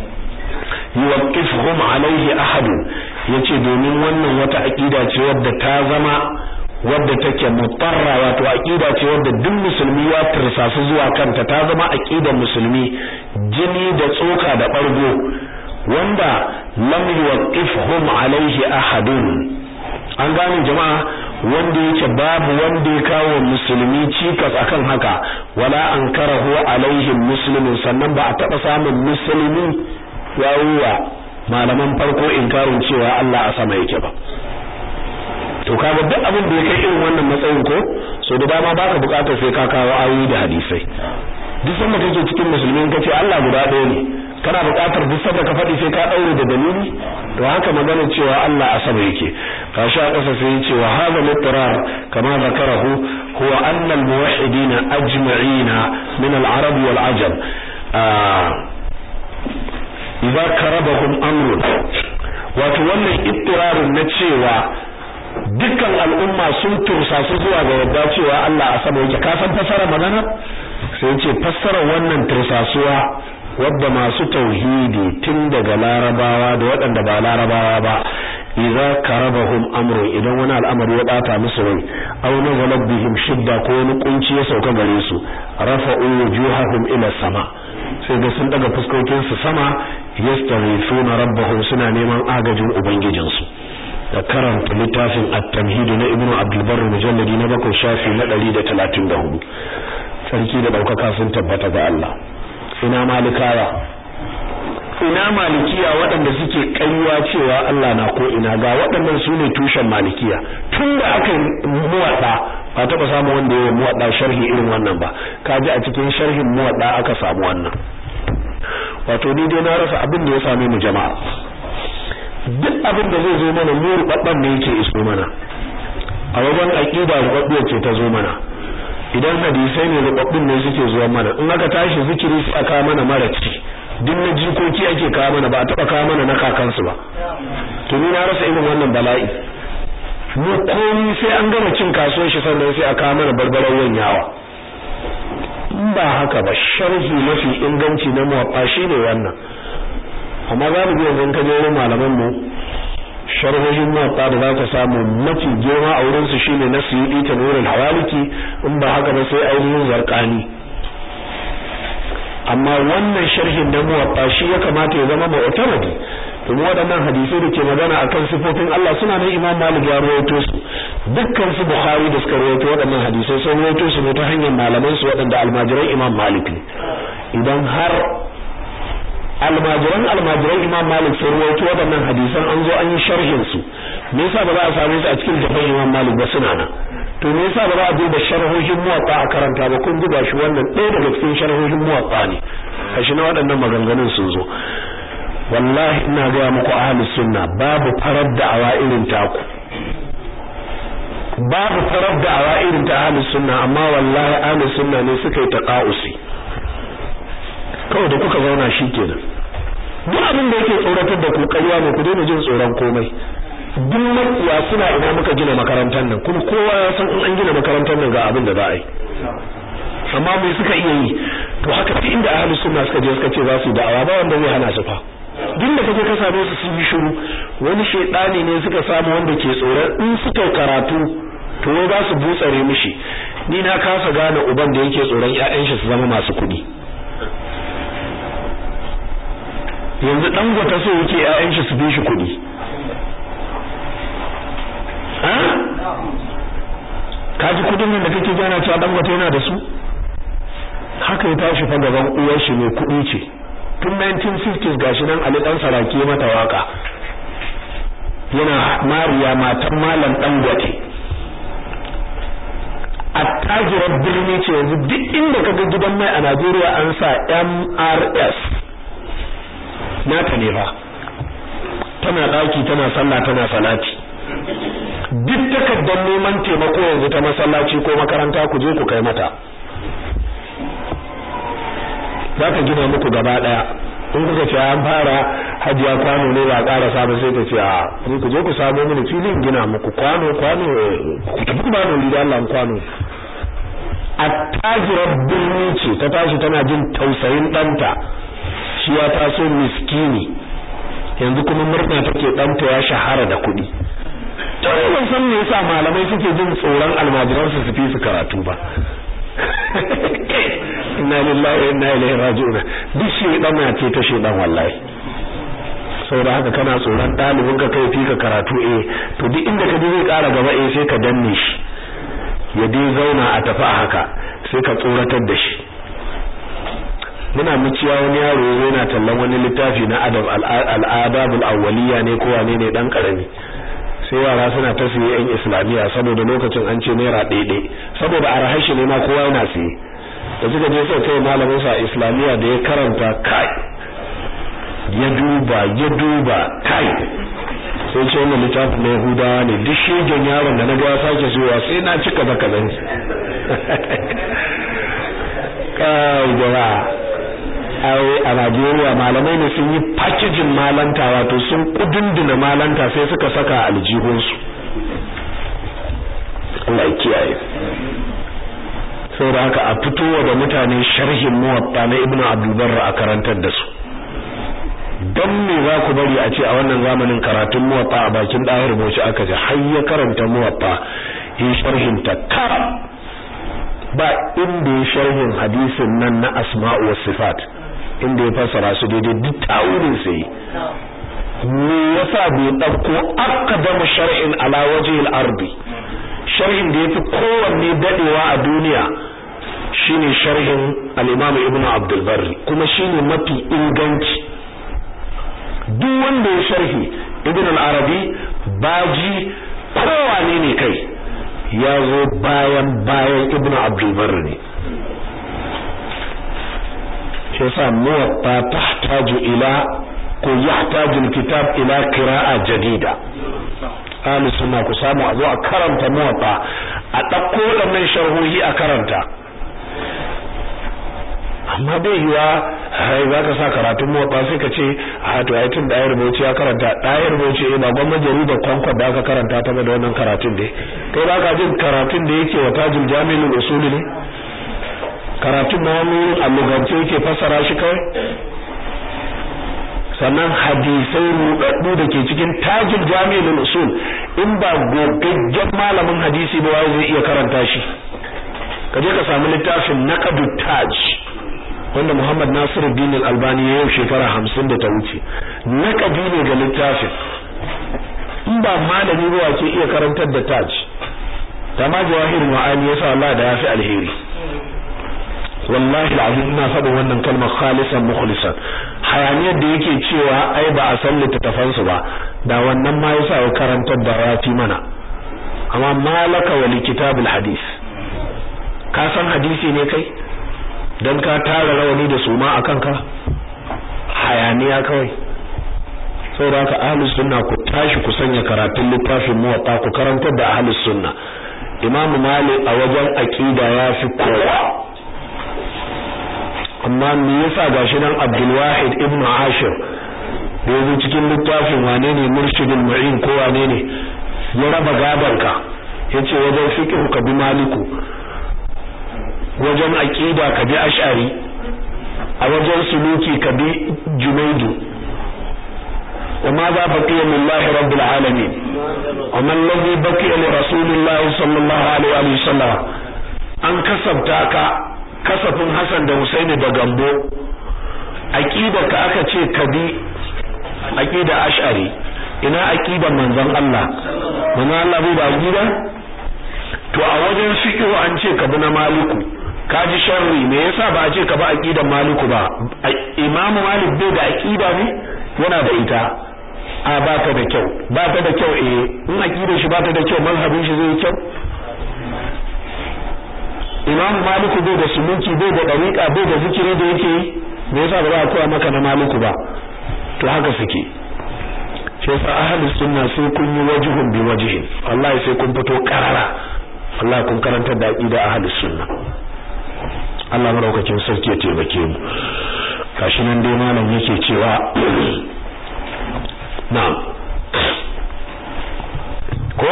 yuwaqqifhum alaihi ahad yace domin wannan wata aqida ce wadda ta zama wadda take mutarra wato aqida ce wadda duk musulmi ya tursasu zuwa kanta ta zama aqidar musulmi jini da tsoka da bargo wanda lam yuwaqqifhum alaihi ahadun an gane jama'a wanda yake babu wanda ya kawo musulmi cikas akan haka wala ankarahu alaihim muslimin sannan ba a taba samun musulmi yawuwa malaman farko inkarin cewa Allah a sama yake ba to kaga duk abin da ya kai irin wannan matsayin ko so da dama baka bukatar sai ka kawo ayoyi da hadisai duk sanda kake cikin musulmi kace Allah guda ɗaya ne kana buƙatar duk sanda ka faɗi sai ka daure da dalili to haka magana cewa Allah a sama yake kashi a ƙasa sai yace wa hadha litrar kama zakarahu huwa anna al-muwahhidin ajma'ina min al-arab wal ajam idza karabahum amrun wato wannan ittirarin na cewa dukkan al'umma sun tursa su zuwa ga yadda cewa Allah a sama yake ka san fassara magana sai yace fassara wannan tursasuwa wadda masu tauhidi tun daga larabawa da waɗanda ba larabawa ba idza karabahum amru idan wani al'amari ya bata musu rai aw nazalat bihim shidda ko wani kunci ya sauka gare su rafa'u wujuhahum ila sama sai ga sun daga fuskokin su sama yastaghithuna rabbahum suna neman agajin ubangijinsu da karanta littafin at-tamhid na ibnu abdul barr mujalladi na bakwai shafi na 134 sarki da daukaka sun tabbata ga Allah ina malikawa ina malikiya waɗanda suke kaiwa cewa Allah na ko ina ga waɗannan su ne tushen malikiya tun da aka yi muwaɗa ba taɓa samu wanda ya yi muwaɗa sharhi irin wannan ba kaji a cikin sharhin muwaɗa aka samu wannan wato ni dai na rasa abin da ya same mu jama'a duk abin da zai zo mana mu rubabban ne yake iso mana a wajen aqida rubabbiyar ce ta zo mana idan hadisai ne rubabbin ne suke zuwa mana in aka tashi zikiri sai aka mana maraci duk na jikoki ake kawo mana ba a taba kawo mana na kakansu ba to ni na rasa irin wannan bala'i mu komai sai an gama cin kasuwar shi sannan sai a kawo mana barbaran yanyawa in ba haka ba sharhi mafi inganci na muwaffa shine wannan amma galibi yanzu ka je wurin malaman mu sharhohin muwaffa da za ka samu mafi girma a wurin su shine na suyudi ta nurul hawaliki in ba haka ba sai ainihin zarqani amma wannan sharhin na muwaffa shi ya kamata ya zama mu'tamadi domin waɗannan hadisai da ke magana akan sifofin Allah suna nan Imam Malik ya rawaito su dukkan su Bukhari da suka rawaito waɗannan hadisai sun rawaito su ne ta hanyar malaman su waɗanda almajiran Imam Malik ne idan har almajiran almajiran Imam Malik sun rawaito waɗannan hadisan an zo an yi sharhin su me yasa ba za a same su a cikin jafan Imam Malik ba suna nan to me yasa ba za a duba sharhohin muwatta a karanta ba kun duba shi wannan ɗaya daga cikin sharhohin muwatta ne kashi na waɗannan maganganun sun zo wallahi ina gaya muku ahlus sunna babu farar da'awa irin taku babu farar da'awa irin ta ahlus sunna amma wallahi ahlus sunna ne suka yi taqausi kawai da kuka zauna shikenan duk abin da yake tsoratar da ku ƙarya ne ku daina jin tsoron komai duk makiya suna ina muka gina makarantar nan kuma kowa ya san in an gina makarantar nan ga abin da za a yi amma me suka iya yi to haka duk inda ahlus sunna suka je suka ce za su da'awa ba wanda zai hana su fa duk da kaje ka same su sun yi shiru wani shedani ne suka samu wanda ke tsoron in suka karatu to wai za su butsare mishi ni na kasa gane uban da yake tsoron ƴaƴan shi su zama masu kuɗi yanzu dan gwata so yake ƴaƴan shi su bi shi kuɗi ka ji kudin nan da kake gana cewa dan gwata yana da su haka ya tashi fa gaban uwar shi mai kudi ce tun 1950s gashi nan Ali dan Saraki mata waka yana Mariya matan malam dan gwate attajirar birni ce yanzu duk inda kaga gidan mai a Najeriya an sa MRS nata ne fa tana daki tana sallah tana salati duk takardar neman taimako yanzu ta masallaci ko makaranta ku je ku kai mata za ka gina muku gaba daya in kuka ce an fara hajiya kwano ne ba ƙara samu sai ta ce a ni ku je ku samu mini filin gina muku kwano kwano ku tafi kwano ni da Allah kwano attajirar birni ce ta tashi tana jin tausayin ɗanta shi ya taso miskini yanzu kuma murna take ɗanta ya shahara da kuɗi to ban san me yasa malamai suke jin tsoron almajiran su fi su karatu ba inna lillahi wa inna ilaihi raji'un duk shi dan ce ta shedan wallahi saboda haka kana tsoron dalibin ka kai fi ka karatu eh to duk inda ka je zai ƙara gaba eh sai ka danne shi ya dai zauna a tafi a haka sai ka tsoratar da shi muna muciya wani yaro yana tallan wani littafi na adab al-adabul awwaliya ne ko wane ne dan karami sai yara suna ta siye yan islamiya saboda lokacin an ce naira ɗaiɗai saboda a rahashi ne ma kowa yana siye da suka je sai kai malamin sa islamiya da ya karanta kai ya duba ya duba kai sai ce wannan littafin na yahudawa ne duk shegen yaron da na ga ya sake zuwa sai na cika baka zan kai jama'a ai a Najeriya malamai ne sun yi packaging malanta wato sun kudunduna malanta sai suka saka aljihunsu Allah ya kiyaye saboda haka a fitowa da mutane sharhin muwatta na Ibn Abdul Barr a karantar da su dan me za ku bari a ce a wannan zamanin karatun muwatta a bakin dahir boci aka ji har ya karanta muwatta yi sharhin ta kara ba inda ya sharhin hadisin nan na asma'u was sifat inda ya fassara su daidai duk tawurin sai me yasa bai dauko aqdamu shar'in ala wajhi al-ardi sharhin da yafi kowanne dadewa a duniya shine sharhin al-Imam Ibn Abdul Barri kuma shine mafi inganci duk wanda ya sharhi Ibn al-Arabi baji kowane ne kai ya zo bayan bayan Ibn Abdul Barri ne shi yasa muwatta tahtaju ila ko yahtaju al-kitab ila qira'a jadida ahli sunna ku samu a zo a karanta muwatta a ɗauko waɗannan sharhohi a karanta amma bai yiwa hai za ka sa karatun motsa sai ka ce a to ai tun ɗayar bauchi ya karanta ɗayar bauchi eh ba gwamnati jarida kwankwan da aka karanta ta da wannan karatun dai kai ba ka jin karatun da yake wa tajul jami'ul usuli ne karatun na wani allugance yake fassara shi kawai sannan hadisai rudaddu da ke cikin tajul jami'ul usul in ba gogaggen malamin hadisi ba wai zai iya karanta shi ka je ka samu littafin naqdut taj wanda Muhammad Nasiruddin Al-Albani ya yau shekara 50 da ta wuce naqadi ne ga littafin in ba malami ba ke iya karantar da taj ma jawahir ma'ani yasa Allah da yafi alheri wallahi alazim ina faɗin wannan kalmar khalisan mukhlisan hayaniyar da yake cewa ai ba a san littattafan su ba da wannan ma yasa ya karantar da rafi mana amma malaka wa kitabul hadis ka san hadisi ne kai dan ka tara rawani da suma akan ka hayaniya kawai saboda haka ahlus sunna ku tashi ku sanya karatun littafin muwatta ku karantar da ahlus sunna imam malik a wajen aqida ya fi kowa amma me yasa gashi nan Abdul Wahid ibn Ashir da yazo cikin littafin wane ne Murshidul Mu'in ko wane ne ya raba gabanka yace wajen fiqh ka bi Maliku wajen aqida ka bi Ash'ari a wajen suluki ka bi Junaidu وماذا بقي لله رب العالمين وما الذي بقي لرسول الله صلى الله عليه وسلم an kasabta ka kasafin Hassan da Husaini da Gambo aqida ka aka ce ka bi aqida Ash'ari ina aqidan manzon Allah manzon Allah bai da aqida to a wajen fiqh an ce ka bi na Maliku kaji sharri me yasa ba a ce ka bi aqidan Maliku ba Imam Malik bai da aqida ne yana da ita a ba ta da kyau ba ta da kyau eh in aqidar shi ba ta da kyau mazhabin shi zai kyau Imam Maliku bai da suluki bai da dariqa bai da zikiri da yake yi me yasa ba za a koya maka na Maliku ba to haka suke shi yasa ahlus sunna sai kun yi wajhun bi wajhin wallahi sai kun fito karara wallahi kun karantar da aqida ahlus sunna Allah madaukakin sarki ya taimake mu kashi nan dai malam yake cewa na'am ko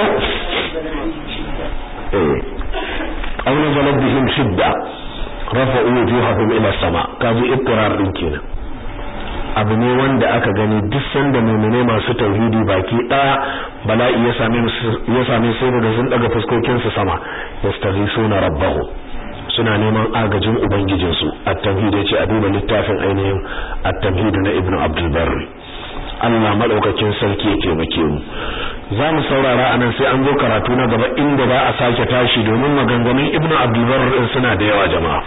eh aw nazalat bihim shidda rafa'u wujuhahum ila sama kaji iqrar din kenan abu ne wanda aka gani duk sanda mu'mine masu tauhidi baki daya bala'i ya same ya same su da sun daga fuskokin su sama yastaghisuna rabbahu suna neman agajin ubangijin su at-tauhid yace a duba littafin ainihin at-tauhid na ibnu abdul barri Allah madaukakin sarki ya taimake mu za mu saurara anan sai an zo karatu na gaba inda za a sake tashi domin maganganun Ibn Abdul Barr din suna da yawa jama'a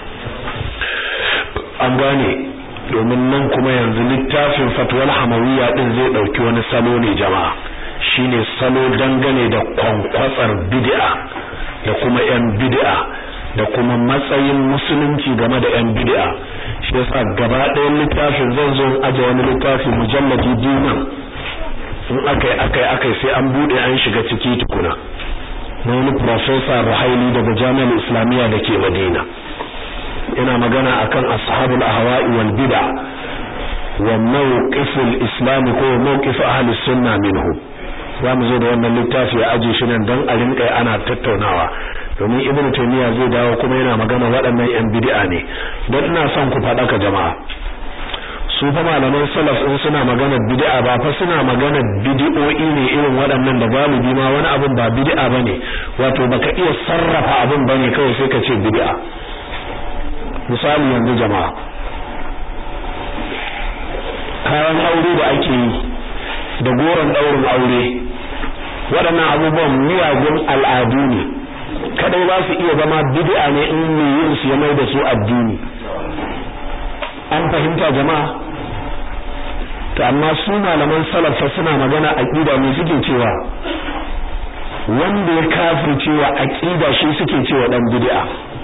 an gane domin nan kuma yanzu littafin fatwal hamawiyya din zai dauki wani salo ne jama'a shine salo dangane da kwankwatsar bid'a da kuma yan bid'a da kuma matsayin musulunci game da yan bid'a shi yasa gaba ɗayan littafin zan zo aje wani littafi mujalladi biyu in akai akai akai sai an bude an shiga ciki tukuna na wani professor Ruhaili daga Jami'ar Islamiyya da ke Madina ina magana akan ashabul ahwa'i wal bid'a wa mawqiful islam ko mawqif ahli sunna minhu za mu zo da wannan littafi a aje shi nan dan a rinka ana tattaunawa domin ibn taymiya zai dawo kuma yana magana waɗannan yan bid'a ne dan ina son ku faɗa ka jama'a su fa malaman salaf in suna magana bid'a ba fa suna magana bid'o'i ne irin waɗannan da galibi ma wani abin ba bid'a bane wato baka iya sarrafa abin bane kawai sai ka ce bid'a misali yanzu jama'a kayan aure da ake yi da goron daurin aure waɗannan abubuwan miyagun al'adu ne kadai ba su iya zama bid'a ne in mai yin su ya mai da su addini an fahimta jama'a to amma su malaman salafa suna magana aqida ne suke cewa wanda ya kafircewa aqida shi suke cewa dan bid'a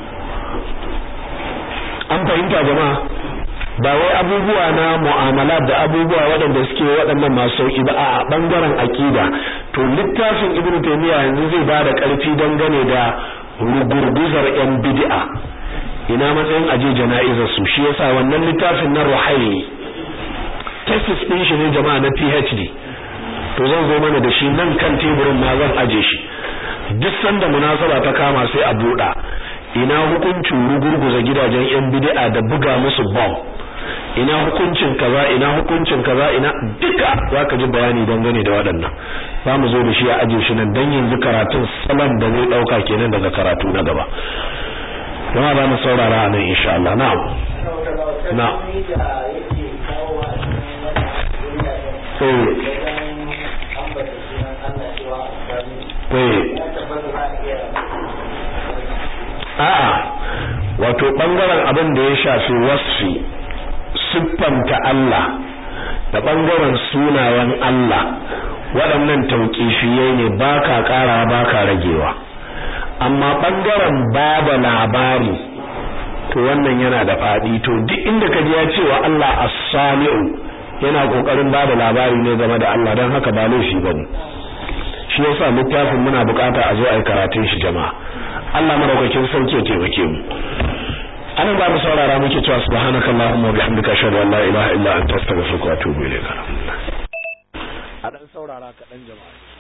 an fahimta jama'a ba wai abubuwa na mu'amala da abubuwa waɗanda suke waɗannan masu sauki ba a bangaren aqida to littafin ibnu taymiya yanzu zai bada ƙarfi dangane da rugurguzar yan bid'a ina matsayin aje jana'izar su shi yasa wannan littafin na ruhaili thesis din shi ne jama'a na PhD to zan zo mana da shi nan kan teburin ma zan aje shi duk sanda munasaba ta kama sai a buɗa ina hukuncin rugurguza gidajen yan bid'a da buga musu bomb ina hukuncin kaza ina hukuncin kaza ina duka zaka ji bayani dangane da waɗannan za mu zo da shi a aje shi nan dan yanzu karatun salon da zai dauka kenan daga karatu na gaba kuma za mu saurara a nan insha Allah na'am na a'a wato bangaren abin da ya shafi wasfi siffanta Allah da bangaren sunayen Allah waɗannan tauƙifiyai ne baka ƙara baka ragewa amma bangaren bada labari to wannan yana da fadi to duk inda kaji ya ce wa Allah as-sami'u yana kokarin bada labari ne game da Allah dan haka ba laifi bane shi yasa littafin muna bukata a zo a yi karatun shi jama'a Allah madaukakin sauke ya taimake mu anan ba mu saurara muke cewa subhanakallahumma wa bihamdika ashhadu an la ilaha illa anta astaghfiruka wa atubu ilayk a dan saurara kaɗan jama'a